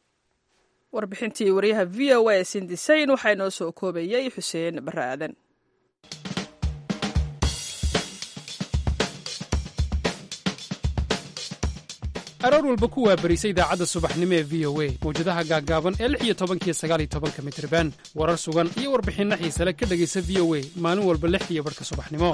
warbixintii wariyaha v o a sindisayn waxaa inoo soo koobayay xuseen barre aadan aroor walba ku waabarisa idaacadda subaxnimo ee v o a mawjadaha gaaggaaban ee lix iyo tobankiyo sagaal iyo tobanka mitriban warar sugan iyo warbixinno xiise le ka dhegaysa v o a maalin walba lixdiiyo barhka subaxnimo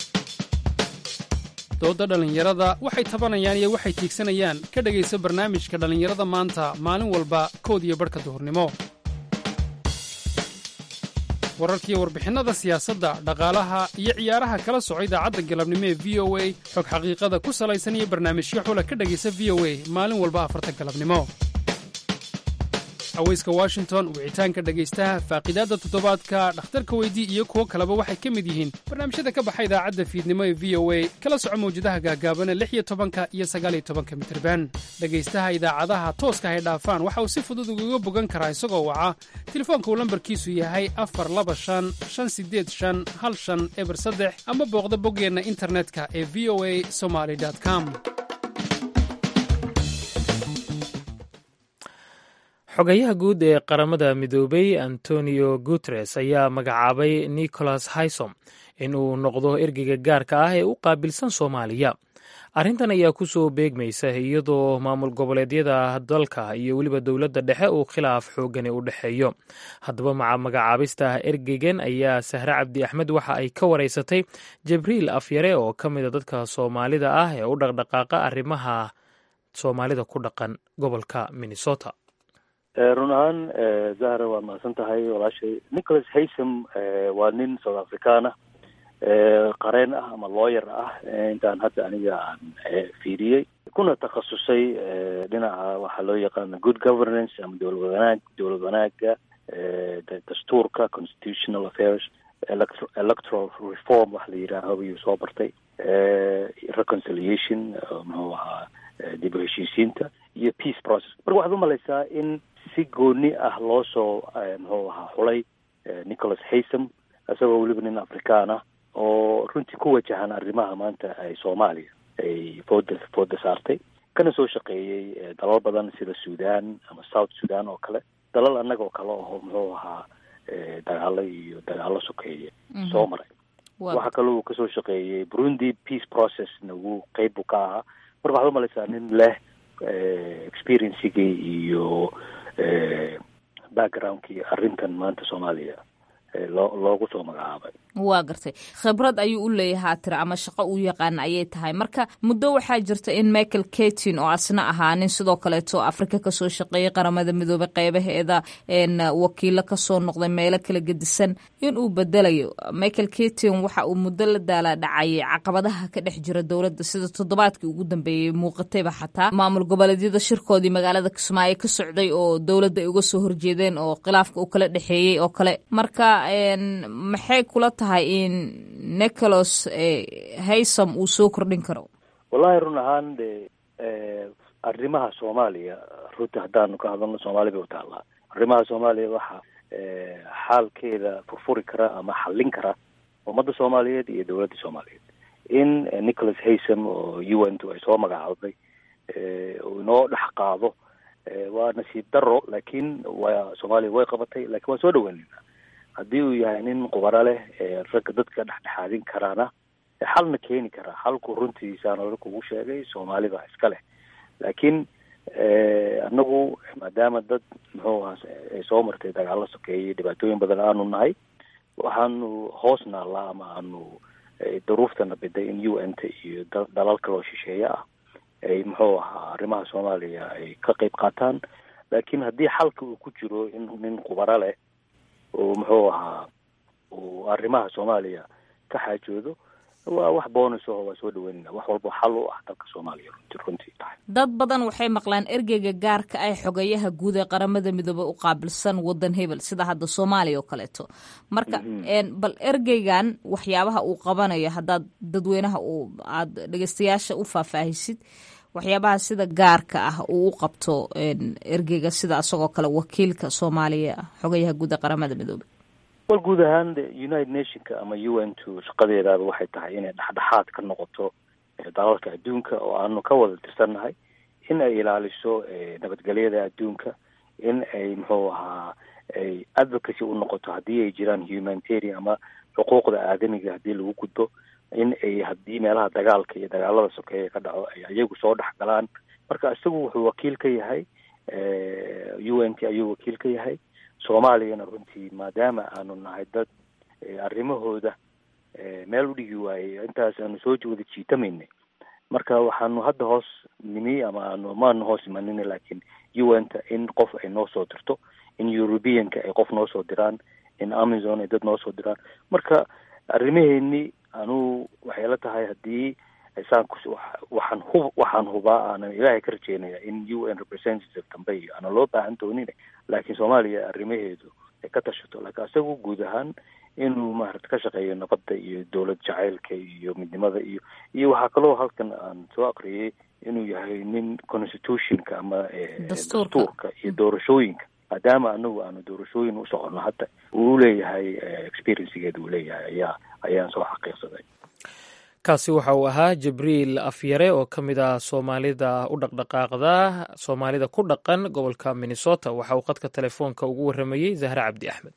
doodda dhallinyarada waxay tabanayaan iyo waxay tiigsanayaan ka dhegaysa barnaamijka dhallinyarada maanta maalin walba kood iyo barhka duhurnimo wararkiiyo warbixinnada siyaasadda dhaqaalaha iyo ciyaaraha kala soco idaacadda galabnimo ee v o a xog xaqiiqada ku salaysan iyo barnaamijyo xula ka dhegaysa v o a maalin walba afarta galabnimo haweyska washington wicitaanka dhegaystaha faaqiidaadda toddobaadka dhakhtarka weydii iyo kuwo kaleba waxay ka mid yihiin barnaamijyada ka baxa idaacadda fiidnimo ee v o a kala soco mawjadaha gaagaabana lix iyo tobanka iyo sagaaliyo tobanka mitirban dhegaystaha idaacadaha tooska hay dhaafaan waxa uu si fudud ugaga bogan karaa isagoo waca telefoonka uu lambarkiisu yahay afar laba shan shan sideed shan hal shan eber saddex ama booqda boggeenna internetka ee v o a somaly com xogayaha guud ee qaramada midoobay antonio guteres ayaa magacaabay nicholas haysom in uu noqdo ergeyga gaarka ah ee u qaabilsan soomaaliya arrintan ayaa ku soo beegmaysa iyadoo maamul goboleedyada dalka iyo weliba dowladda dhexe uu khilaaf xoogani u dhexeeyo haddaba maca magacaabista ergeygan ayaa sahre cabdi axmed waxa ay ka wareysatay jibriil afyare oo ka mida dadka soomaalida ah ee u dhaqdhaqaaqa arrimaha soomaalida ku dhaqan gobolka minnesota run ahaan zahra waa mahadsan tahay walaashay nicholas haysam waa nin south african ah qareen ah ama lawyer ah intaan hadda aniga aan fiiriyey kuna takhasusay dhinaca waxaa loo yaqaana good governance ama dowlad wanaag dowlad wanaaga dastuurka constitutional affairs electoral reform waxa la yidhaaho ayuu soo bartay reconciliation muxuu ahaa dib u heshiisiinta iyo peace process marka waxaad umalaysaa in si gooni ah loo soo muxuu ahaa xulay nicholas haysam isagoo weliba nin afrikaan ah oo runtii ku wajahan arrimaha maanta ay soomaaliya ay fooda fooda saartay kana soo shaqeeyey dalal badan sida sudan ama south sudan oo kale dalal annaga oo kale aho muxuu ahaa dagaalo iyo dagaalo sokeeye soo maray waxa kale uu kasoo shaqeeyey burundi peace processna wuu qeyb buu ka ahaa marka waxaad umalaysaa nin leh experiencigii iyo backgroundkii arrintan maanta soomaaliya loo loogu soo magacaabay waa gartay khibrad ayuu u leeyahaa tira ama shaqo uu yaqaana ayay tahay marka muddo waxaa jirta in michael katin oo asna ahaa nin sidoo kaleeto afrika kasoo shaqeeyay qaramada midoobay qeybaheeda wakiilo kasoo noqday meelo kala gedisan in uu bedelayo michael katin waxa uu muddo la daala dhacayay caqabadaha ka dhex jira dowladda sida toddobaadkii ugu dambeeyey muuqatayba xataa maamul goboleedyada shirkoodii magaalada kismaayo ka socday oo dowladda ay uga soo horjeedeen oo khilaafka uu kala dhexeeyey oo kale marka maxay kula tahay in nicholas haysam uu soo kordhin karo wallahi run ahaan de arrimaha soomaaliya runta haddaanu ka hadalno soomaali bay utaallaa arrimaha soomaaliya waxa xaalkeeda furfuri kara ama xallin kara ummadda soomaaliyeed iyo dowladda soomaaliyeed in nicholas haysam oo u n t ay soo magacaabay uu inoo dhex qaado waa nasiib daro laakiin waa soomaaliya way qabatay lakin waan soo dhaweynayna haddii uu yahay nin qubaro leh ragga dadka dhexdhexaadin karaana xalna keeni karaa xalku runtiisaan ora kugu sheegay soomaali baa iska leh laakiin anagu maadaama dad muxuu aha ay soo martay dagaalo sokeeyey dhibaatooyin badan aanu nahay waxaanu hoos naallaa ama aanu daruuftana biday in u n t iyo dalal kaloo shisheeye ah ay muxuu ahaa arrimaha soomaaliya ay ka qeyb qaataan laakiin haddii xalka uu ku jiro in nin qubaro leh oo muxuu ahaa uu arrimaha soomaaliya ka xaajoodo waa wax bonus aho waa soo dhaweynayna wax walba xal u ah dalka soomaaliya runti runtii tahay dad badan waxay maqlaan ergeyga gaarka ah xogayaha guud ee qaramada midoobey u qaabilsan wadan hebel sida hadda soomaaliya oo kaleeto marka bal ergeygan waxyaabaha uu qabanayo haddaad dadweynaha uu aada dhegeystayaasha u faahfaahisid waxyaabaha sida gaarka ah uu u qabto ergeyga sida isagoo kale wakiilka soomaaliya xogayaha guud ee qaramada midoobey wal guud ahaan united nationka ama u n two shaqadeedaaba waxay tahay inay dhexdhexaad ka noqoto dalalka adduunka oo aanu ka wada tirsannahay in ay ilaaliso nabadgelyada adduunka in ay muxuu ahaa ay advocacy u noqoto haddii ay jiraan humanitarian ama xuquuqda aadamiga haddii lagu gudbo in ay haddii meelaha dagaalka iyo dagaalada sokeeya ka dhaco ay ayagu soo dhex galaan marka isagu wuxuu wakiil ka yahay u n t ayuu wakiil ka yahay soomaaliyana runtii maadaama aanu nahay dad arrimahooda meel u dhigi waayey intaas aanu soo wada jiitamaynay marka waxaanu hadda hoos nimi ama aanu maanu hoos imanin laakiin u n ta in qof ay noo soo dirto in europeanka ay qof noo soo diraan in amazon ay dad noo soo diraan marka arrimaheeni anuu waxay la tahay haddii saan waxaan hub waxaan hubaa aanan ilaahay ka rajeynaya in u n representative dambe iyo aanan loo baahan doonin laakiin soomaaliya arrimaheedu ay ka tashato laakiin isagu guud ahaan inuu maarata ka shaqeeyo nabadda iyo dowlad jacaylka iyo midnimada iyo iyo waxaa kaloo halkan aan soo aqriyay inuu yahay nin constitutionka ama dastuurka iyo doorashooyinka maadaama anagu aanu doorashooyin u soconno hadda uu leeyahay experiencegeeda uu leeyahay ayaa ayaan soo xaqiiqsaday kaasi waxa uu ahaa jibriil afyare oo ka mid ah soomaalida u dhaqdhaqaaqda soomaalida ku dhaqan gobolka minnesota waxa uu khadka telefoonka ugu warramayey zahre cabdi axmed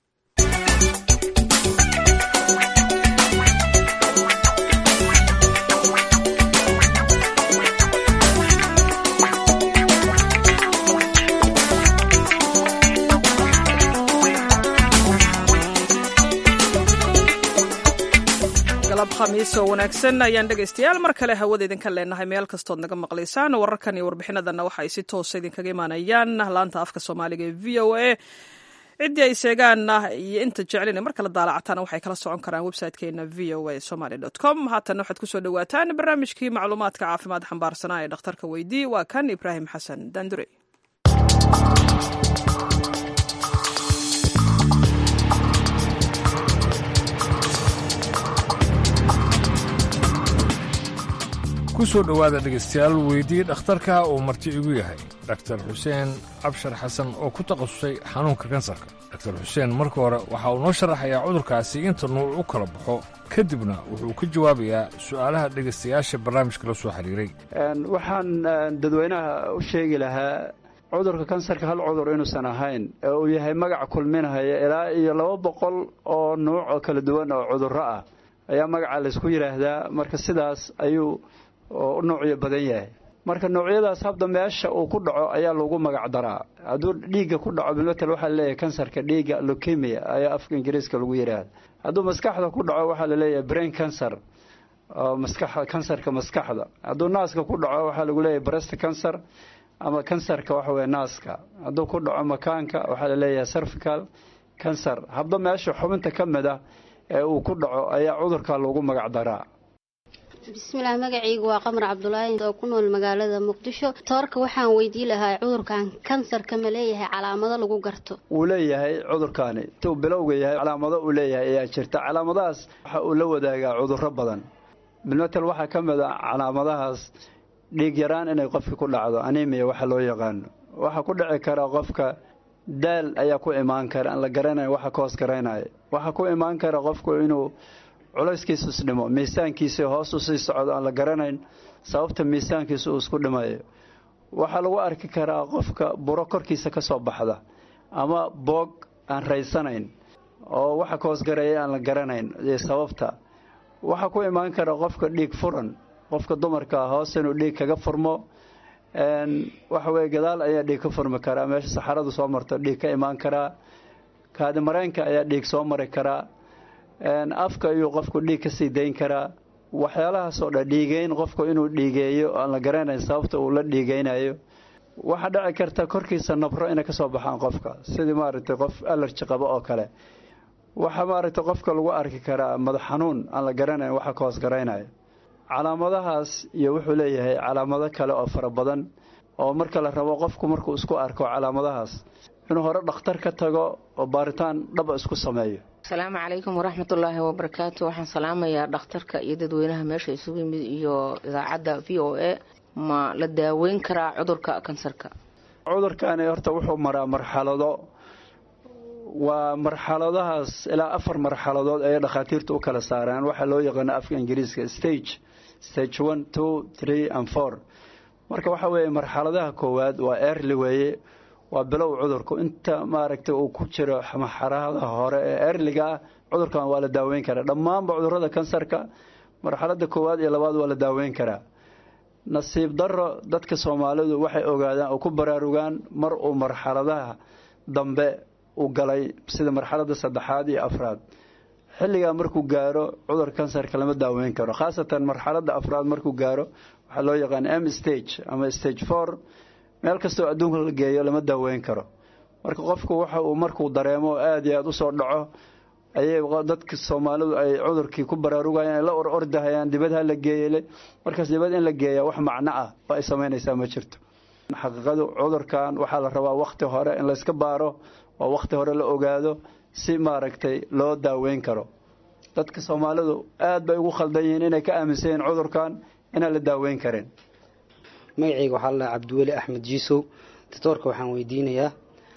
galab khamiis oo wanaagsan ayaan dhegaystayaal mar kale hawada idinka leenahay meel kastood naga maqlaysaan wararkan iyo warbixinadanna waxa ay si toosa idinkaga imaanayaan laanta afka soomaaliga ee v o a ciddii ay sheegaanna iyo inta jeclina mar kala daalacataana waxay kala socon karaan website-keena v o a somaly dot com haatan waxaad kusoo dhawaataan barnaamijkii macluumaadka caafimaad xambaarsanaa ee dhakhtarka weydii waa kan ibraahim xasan dandure ku soo dhowaada dhegaystayaal weydii dhakhtarka uu marti igu yahay daktar xuseen cabshar xasan oo ku takhasusay xanuunka kansarka daktar xuseen marka hore waxa uu noo sharaxayaa cudurkaasi inta nuuc u kala baxo kadibna wuxuu ka jawaabayaa su'aalaha dhegaystayaasha barnaamijka la soo xiriiray waxaan dadweynaha u sheegi lahaa cudurka kansarka hal cudur inuusan ahayn ee uu yahay magac kulminahaya ilaa iyo laba boqol oo nuuc oo kala duwan oo cudurro ah ayaa magaca laysku yidhaahdaa marka sidaas ayuu u noocyo badan yahay marka noocyadaas habda meesha uu ku dhaco ayaa lagu magac daraa hadduu dhiigga ku dhaco bilmatel waxaa laleeyahay kansarka dhiigga lokemia ayaa afka ingiriiska lagu yidhaahda hadduu maskaxda ku dhaco waxaa laleeyahay brain cancer oo maskax kansarka maskaxda hadduu naaska ku dhaco waxaa lagu leeyahay breast cancer ama kansarka waxa weye naaska hadduu ku dhaco makaanka waxaa laleeyahay cervical cancer habda meesha xubinta ka mid ah ee uu ku dhaco ayaa cudurka lagu magac daraa bismillaah magacaygu waa qamar cabdulaahi oo ku nool magaalada muqdisho toorka waxaan weydii lahaa cudurkan kansarka ma leeyahay calaamado lagu garto wuu leeyahay cudurkaani intuu bilowga yahay calaamado uu leeyahay ayaa jirta calaamadahaas waxa uu la wadaagaa cudurro badan bilmatel waxaa ka mid a calaamadahaas dhiig yaraan inay qofka ku dhacdo animiya waxa loo yaqaano waxaa ku dhici kara qofka daal ayaa ku imaan kara aan la garanayn waxa ka hoos garaynaya waxaa ku imaan kara qofku inuu culayskiisu isdhimo miisaankiisa hoos u sii socdo aan la garanayn sababta miisaankiisa uu isku dhimayo waxaa lagu arki karaa qofka buro korkiisa ka soo baxda ama boog aan raysanayn oo waxa ka hoosgareeya aan la garanayn iyo sababta waxaa ku imaan kara qofka dhiig furan qofka dumarka hoos inuu dhiig kaga furmo waxa weye gadaal ayaa dhiig ka furmi karaa meesha saxaradu soo marto dhiig ka imaan karaa kaadimareenka ayaa dhiig soo mari karaa afka ayuu qofku dhiig ka sii dayn karaa waxyaalahaasoo dhan dhiigeyn qofku inuu dhiigeeyo aan la garanayn sababta uu la dhiigeynayo waxaa dhici karta korkiisa nabro inay kasoo baxaan qofka sidii maaragtay qof alerji qabo oo kale waxaa maaragtay qofka lagu arki karaa madax xanuun aan la garanayn waxa ka hoos garaynayo calaamadahaas iyo wuxuu leeyahay calaamado kale oo fara badan oo marka la rabo qofku markuu isku arko calaamadahaas inuu hore dhakhtar ka tago oo baaritaan dhaba isku sameeyo asalaamu calaykum waraxmatullaahi wabarakaatu waxaan salaamayaa dhakhtarka iyo dadweynaha meesha isugu yimid iyo idaacadda v o a ma la daaweyn karaa cudurka kansarka cudurkani horta wuxuu maraa marxalado waa marxaladahaas ilaa afar marxaladood ayay dhakhaatiirtu u kala saaraan waxaa loo yaqaano afka ingiriiska stage stage one two three and four marka waxaa weeye marxaladaha koowaad waa early weeye waa bilow cudurku inta maaragtay uu ku jiro marxaladaha hore ee erliga ah cudurkan waa la daaweyn karaa dhammaanba cudurada kansarka marxalada koowaad iyo labaad waa la daaweyn karaa nasiib daro dadka soomaalidu waxay ogaadaan oo ku baraarugaan mar uu marxaladaha dambe u galay sida marxalada saddexaad iyo afraad xilligaa markuu gaaro cudurka kansarka lama daaweyn karo khaasatan marxalada afraad markuu gaaro waxaa loo yaqaan m stage ama stage four meel kastoo adduunka la geeyo lama daaweyn karo marka qofku waxa uu markuu dareemo oo aada iyo aada usoo dhaco ayay dadka soomaalidu ay cudurkii ku baraarugayaan ay la or ordahayaan dibad ha la geeyele markaas dibad in la geeyaa wax macno ah oo ay samaynaysaa ma jirto xaqiiqadu cudurkan waxaa la rabaa wakhti hore in layska baaro oo wakhti hore la ogaado si maaragtay loo daaweyn karo dadka soomaalidu aad bay ugu khaldan yihiin inay ka aaminsan yihiin cudurkan inaan la daaweyn karin magacayga waxaa la cabdiweli axmed jiisow doctoorka waxaan weydiinayaa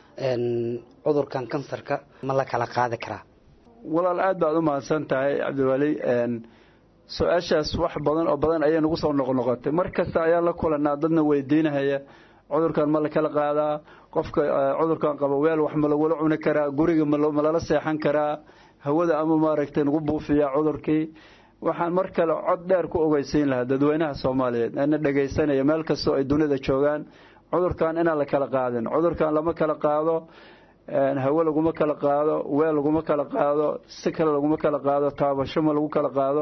cudurkan kansarka ma la kala qaadi karaa walaal aad baad u mahadsan tahay cabdiweli su-aashaas wax badan oo badan ayay nagu soo noqnoqotay mar kasta ayaan la kulanaa dadna weydiinahaya cudurkan ma la kala qaadaa qofka cudurkan qaba weel wax ma lagula cuni karaa guriga ma lala seexan karaa hawada ama maaragtay nagu buufiyaa cudurkii waxaan mar kale cod dheer ku ogeysiin lahaa dadweynaha soomaaliyeed ana dhegaysanaya meel kastoo ay dunida joogaan cudurkan inaan la kala qaadin cudurkan lama kala qaado hawe laguma kala qaado weel laguma kala qaado si kale laguma kala qaado taabasho ma lagu kala qaado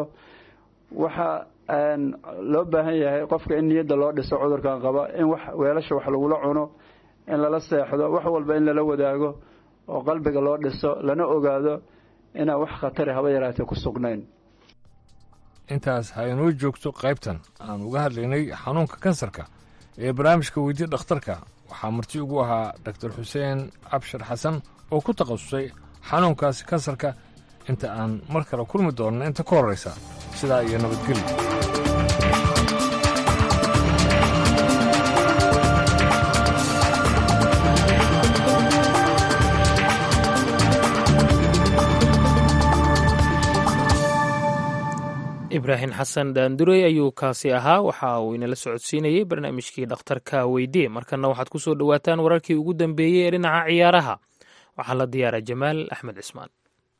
waxaa loo baahan yahay qofka in niyadda loo dhiso cudurkan qaba in wax weelasha wax lagula cuno in lala seexdo wax walba in lala wadaago oo qalbiga loo dhiso lana ogaado inaan wax khatari haba yaraatee ku sugnayn intaas ha inoo joogto qaybtan aan uga hadlaynay xanuunka kansarka ee barnaamijka weydiya dhakhtarka waxaa marti ugu ahaa doktor xuseen cabshir xasan oo ku takhasusay xanuunkaasi kansarka inta aan mar kale kulmi doonno inta ka horraysa sidaa iyo nabadgelyo ibraahim xasan daandurey ayuu kaasi ahaa waxa uu inala socodsiinayey barnaamijkii dhakhtarka weydie markana waxaad ku soo dhowaataan wararkii ugu dambeeyey ee dhinaca ciyaaraha waxaa la diyaara jamaal axmed cismaan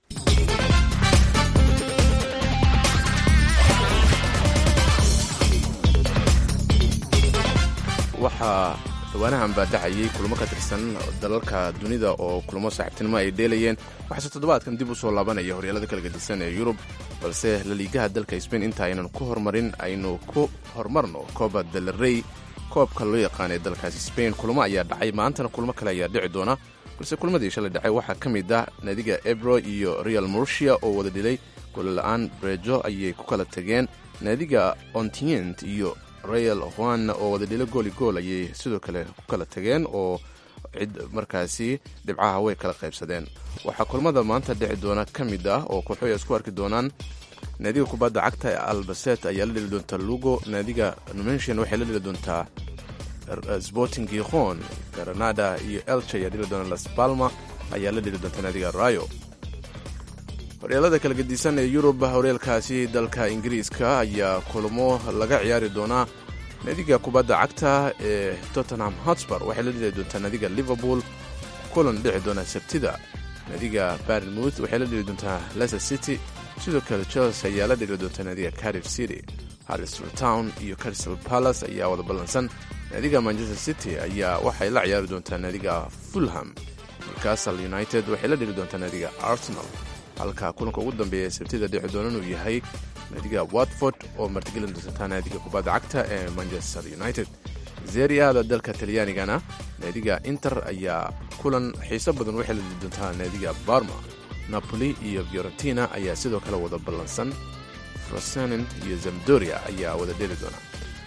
waxaa dhawaanahan baa dhacayay kulamo ka tirsan dalalka dunida oo kulamo saaxiibtinimo ay dheelayeen waxaase toddobaadkan dib u soo laabanaya horyaalada kala gedisan ee yurub balse laliigaha dalka sbain inta aynan ku horumarin aynu ku horumarno kooba dalarey koobka loo yaqaana ee dalkaasi sbain kulamo ayaa dhacay maantana kulmo kale ayaa dhici doona balse kulmadii shalay dhacay waxaa ka mid ah naadiga ebro iyo real mursia oo wada dhilay golola'aan brejo ayay ku kala tageen naadiga ontient iyo real juan oo wada dhilo gooli gool ayay sidoo kale ku kala tageen oo cid markaasi dhibcaha way kala qaybsadeen waxaa kulmada maanta dhici doona ka mid ah oo kooxoy isku arki doonaan naadiga kubadda cagta ee albaset ayaa la dheli doontaa lugo naadiga numensian waxay la dheli doontaa sporting gikhon granada iyo elche ayaa dheli doona las palma ayaa la dheli doontaa naadiga rayo horyaalada kala gedisan ee yurub horyaalkaasi dalka ingiriiska ayaa kulmo laga ciyaari doonaa naadiga kubadda cagta ee tottenham hotspur waxay la dheli doontaa naadiga liverpool kulan dhici doona sabtida naadiga barnmouth waxay la dheli doontaa leicester city sidoo kale chelsea ayaa la dheli doontaa naadiga cardiff city harrisville town iyo crystal palace ayaa wada ballansan naadiga manchester city ayaa waxay la ciyaari doontaa naadiga fulham newcastle united waxay la dheli doontaa naadiga arsenal halka kulanka ugu dambeeya sabtida dhici doonan uu yahay naadiga watford oo martigelin doontaa naadiga kubadda cagta ee manchester united zeriada dalka talyaanigana naadiga inter ayaa kulan xiiso badan waxay la dheli doontaa naadiga barma napoli iyo fiorentina ayaa sidoo kale wada ballansan frosenent iyo zamdoria ayaa wada dheli doona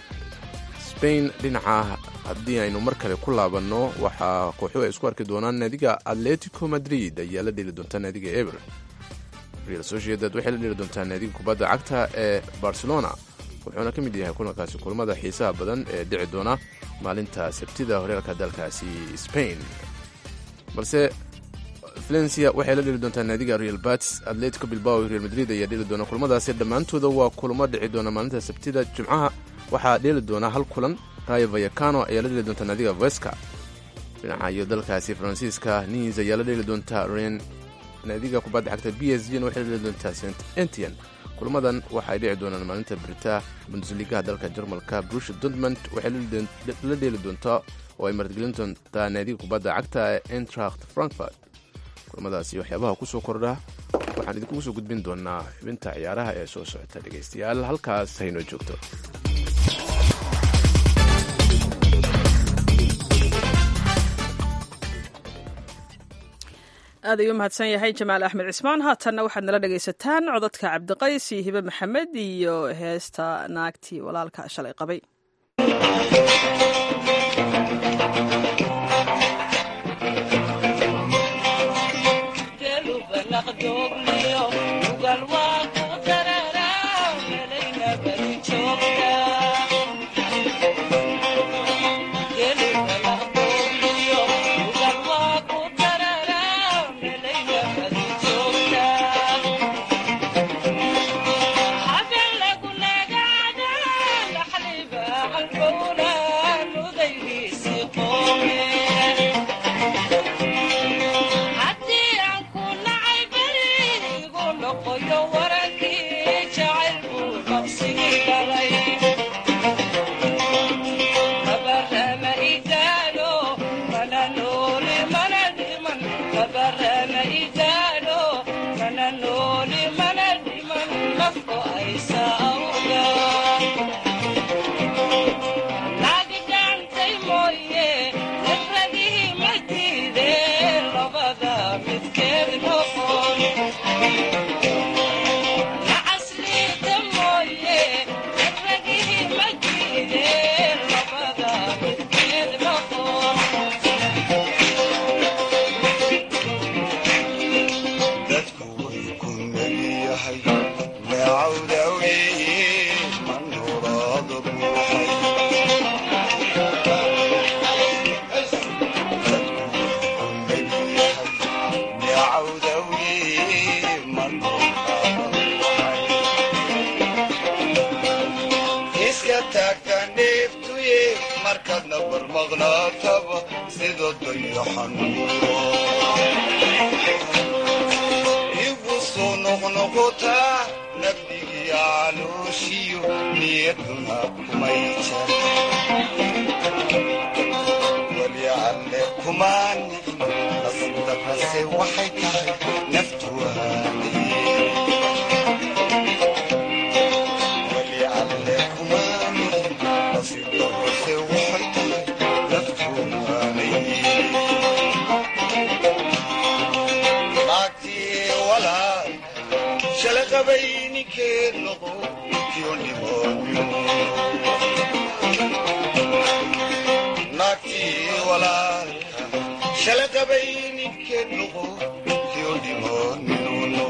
spain dhinaca haddii aynu mar kale ku laabanno waxaa kooxuhu ay isku arki doonaan naadiga atletico madrid ayaa la dheli doontaa naadiga eber real sociedad waxay la dheli doontaa naadiga kubadda cagta ee barcelona wuxuuna ka mid yahay kulankaasi kulmada xiisaha badan ee dhici doona maalinta sabtida horyaalka dalkaasi spain balse valencia waxay la dheli doontaa naadiga real bats atletico bilbao iyo real madrid ayaa dheli doona kulmadaasi dhammaantooda waa kulmo dhici doona maalinta sabtida jimcaha waxaa dheeli doonaa hal kulan rayo vayacano ayaa la dheli doontaa naadiga veska dhinaca iyo dalkaasi faransiiska nis ayaa la dheli doontaa ren naadiga kubadda cagta b s g n waxay la dheli doontaa st entian kulmadan waxay dhici doonaan maalinta brita bundesligaha dalka jarmalka brusha dortmund waxay la dheeli doontaa oo ay martigelin doontaa naadiga kubadda cagta ee entracht frankfurt kulmadaasi waxyaabaha ku soo kordha waxaan idinkugu soo gudbin doonaa xubinta ciyaaraha ee soo socota dhegaystayaal halkaas haynoo joogto aad ayuu mahadsan yahay jamaal axmed cismaan haatanna waxaad nala dhegaysataan codadka cabdiqays iyo hibe maxamed iyo heesta naagtii walaalka shalay qabay nabar maqnaataba sida dayaxanuuro igu soo noqnoqotaa nabdigii calooshiyo niyaduna kumay jar weli alle kumaan nasiibdarrase waxay tahay naftu weli alle kumaan nasiibdarrase waxay tahay naftu naagtii walaal shala qabay ninkeed noqo kiyo dhibooyo naagtii walaalka shala qabay ninkeed noqo kiyo dhibooyo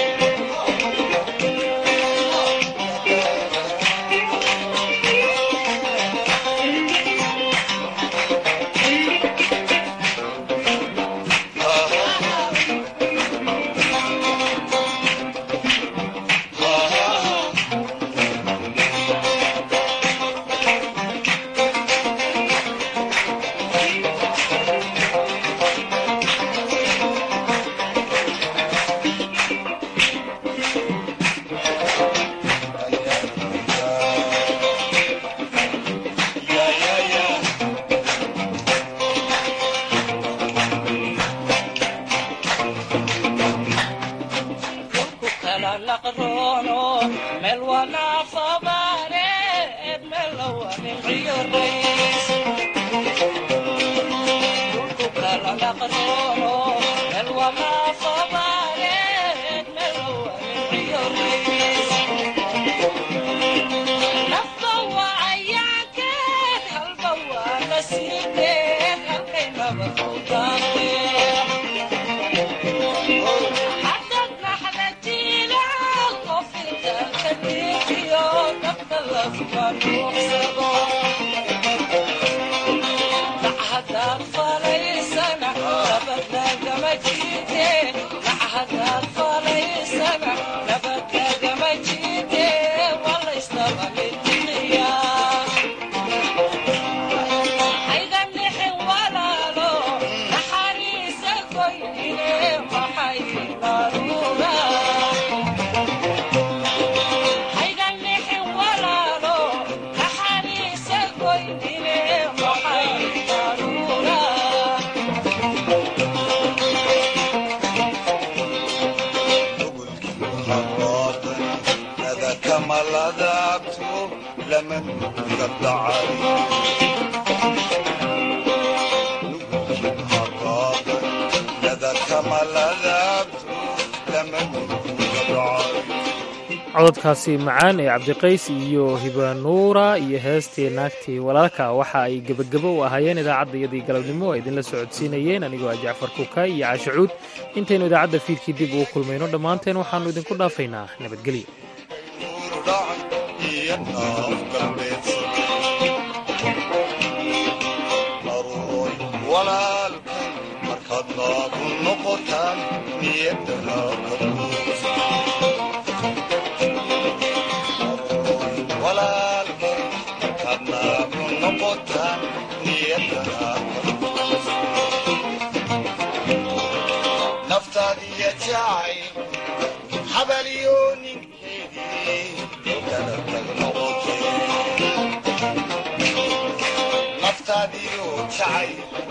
cododkaasi macaan ee cabdiqays iyo hibanuura iyo heestii naagtii walaalka waxa ay gebagebo u ahaayeen idaacaddayadii galabnimo ay idinla socodsiinayeen anigoo ah jacfar kuka iyo caashacuud intaynu idaacadda fiidkii dib ugu kulmayno dhammaanteen waxaannu idinku dhaafaynaa nabadgelyo naftaadiya jacay habaliyo ninkeedii kala tag noqotay naftaadiyo jacay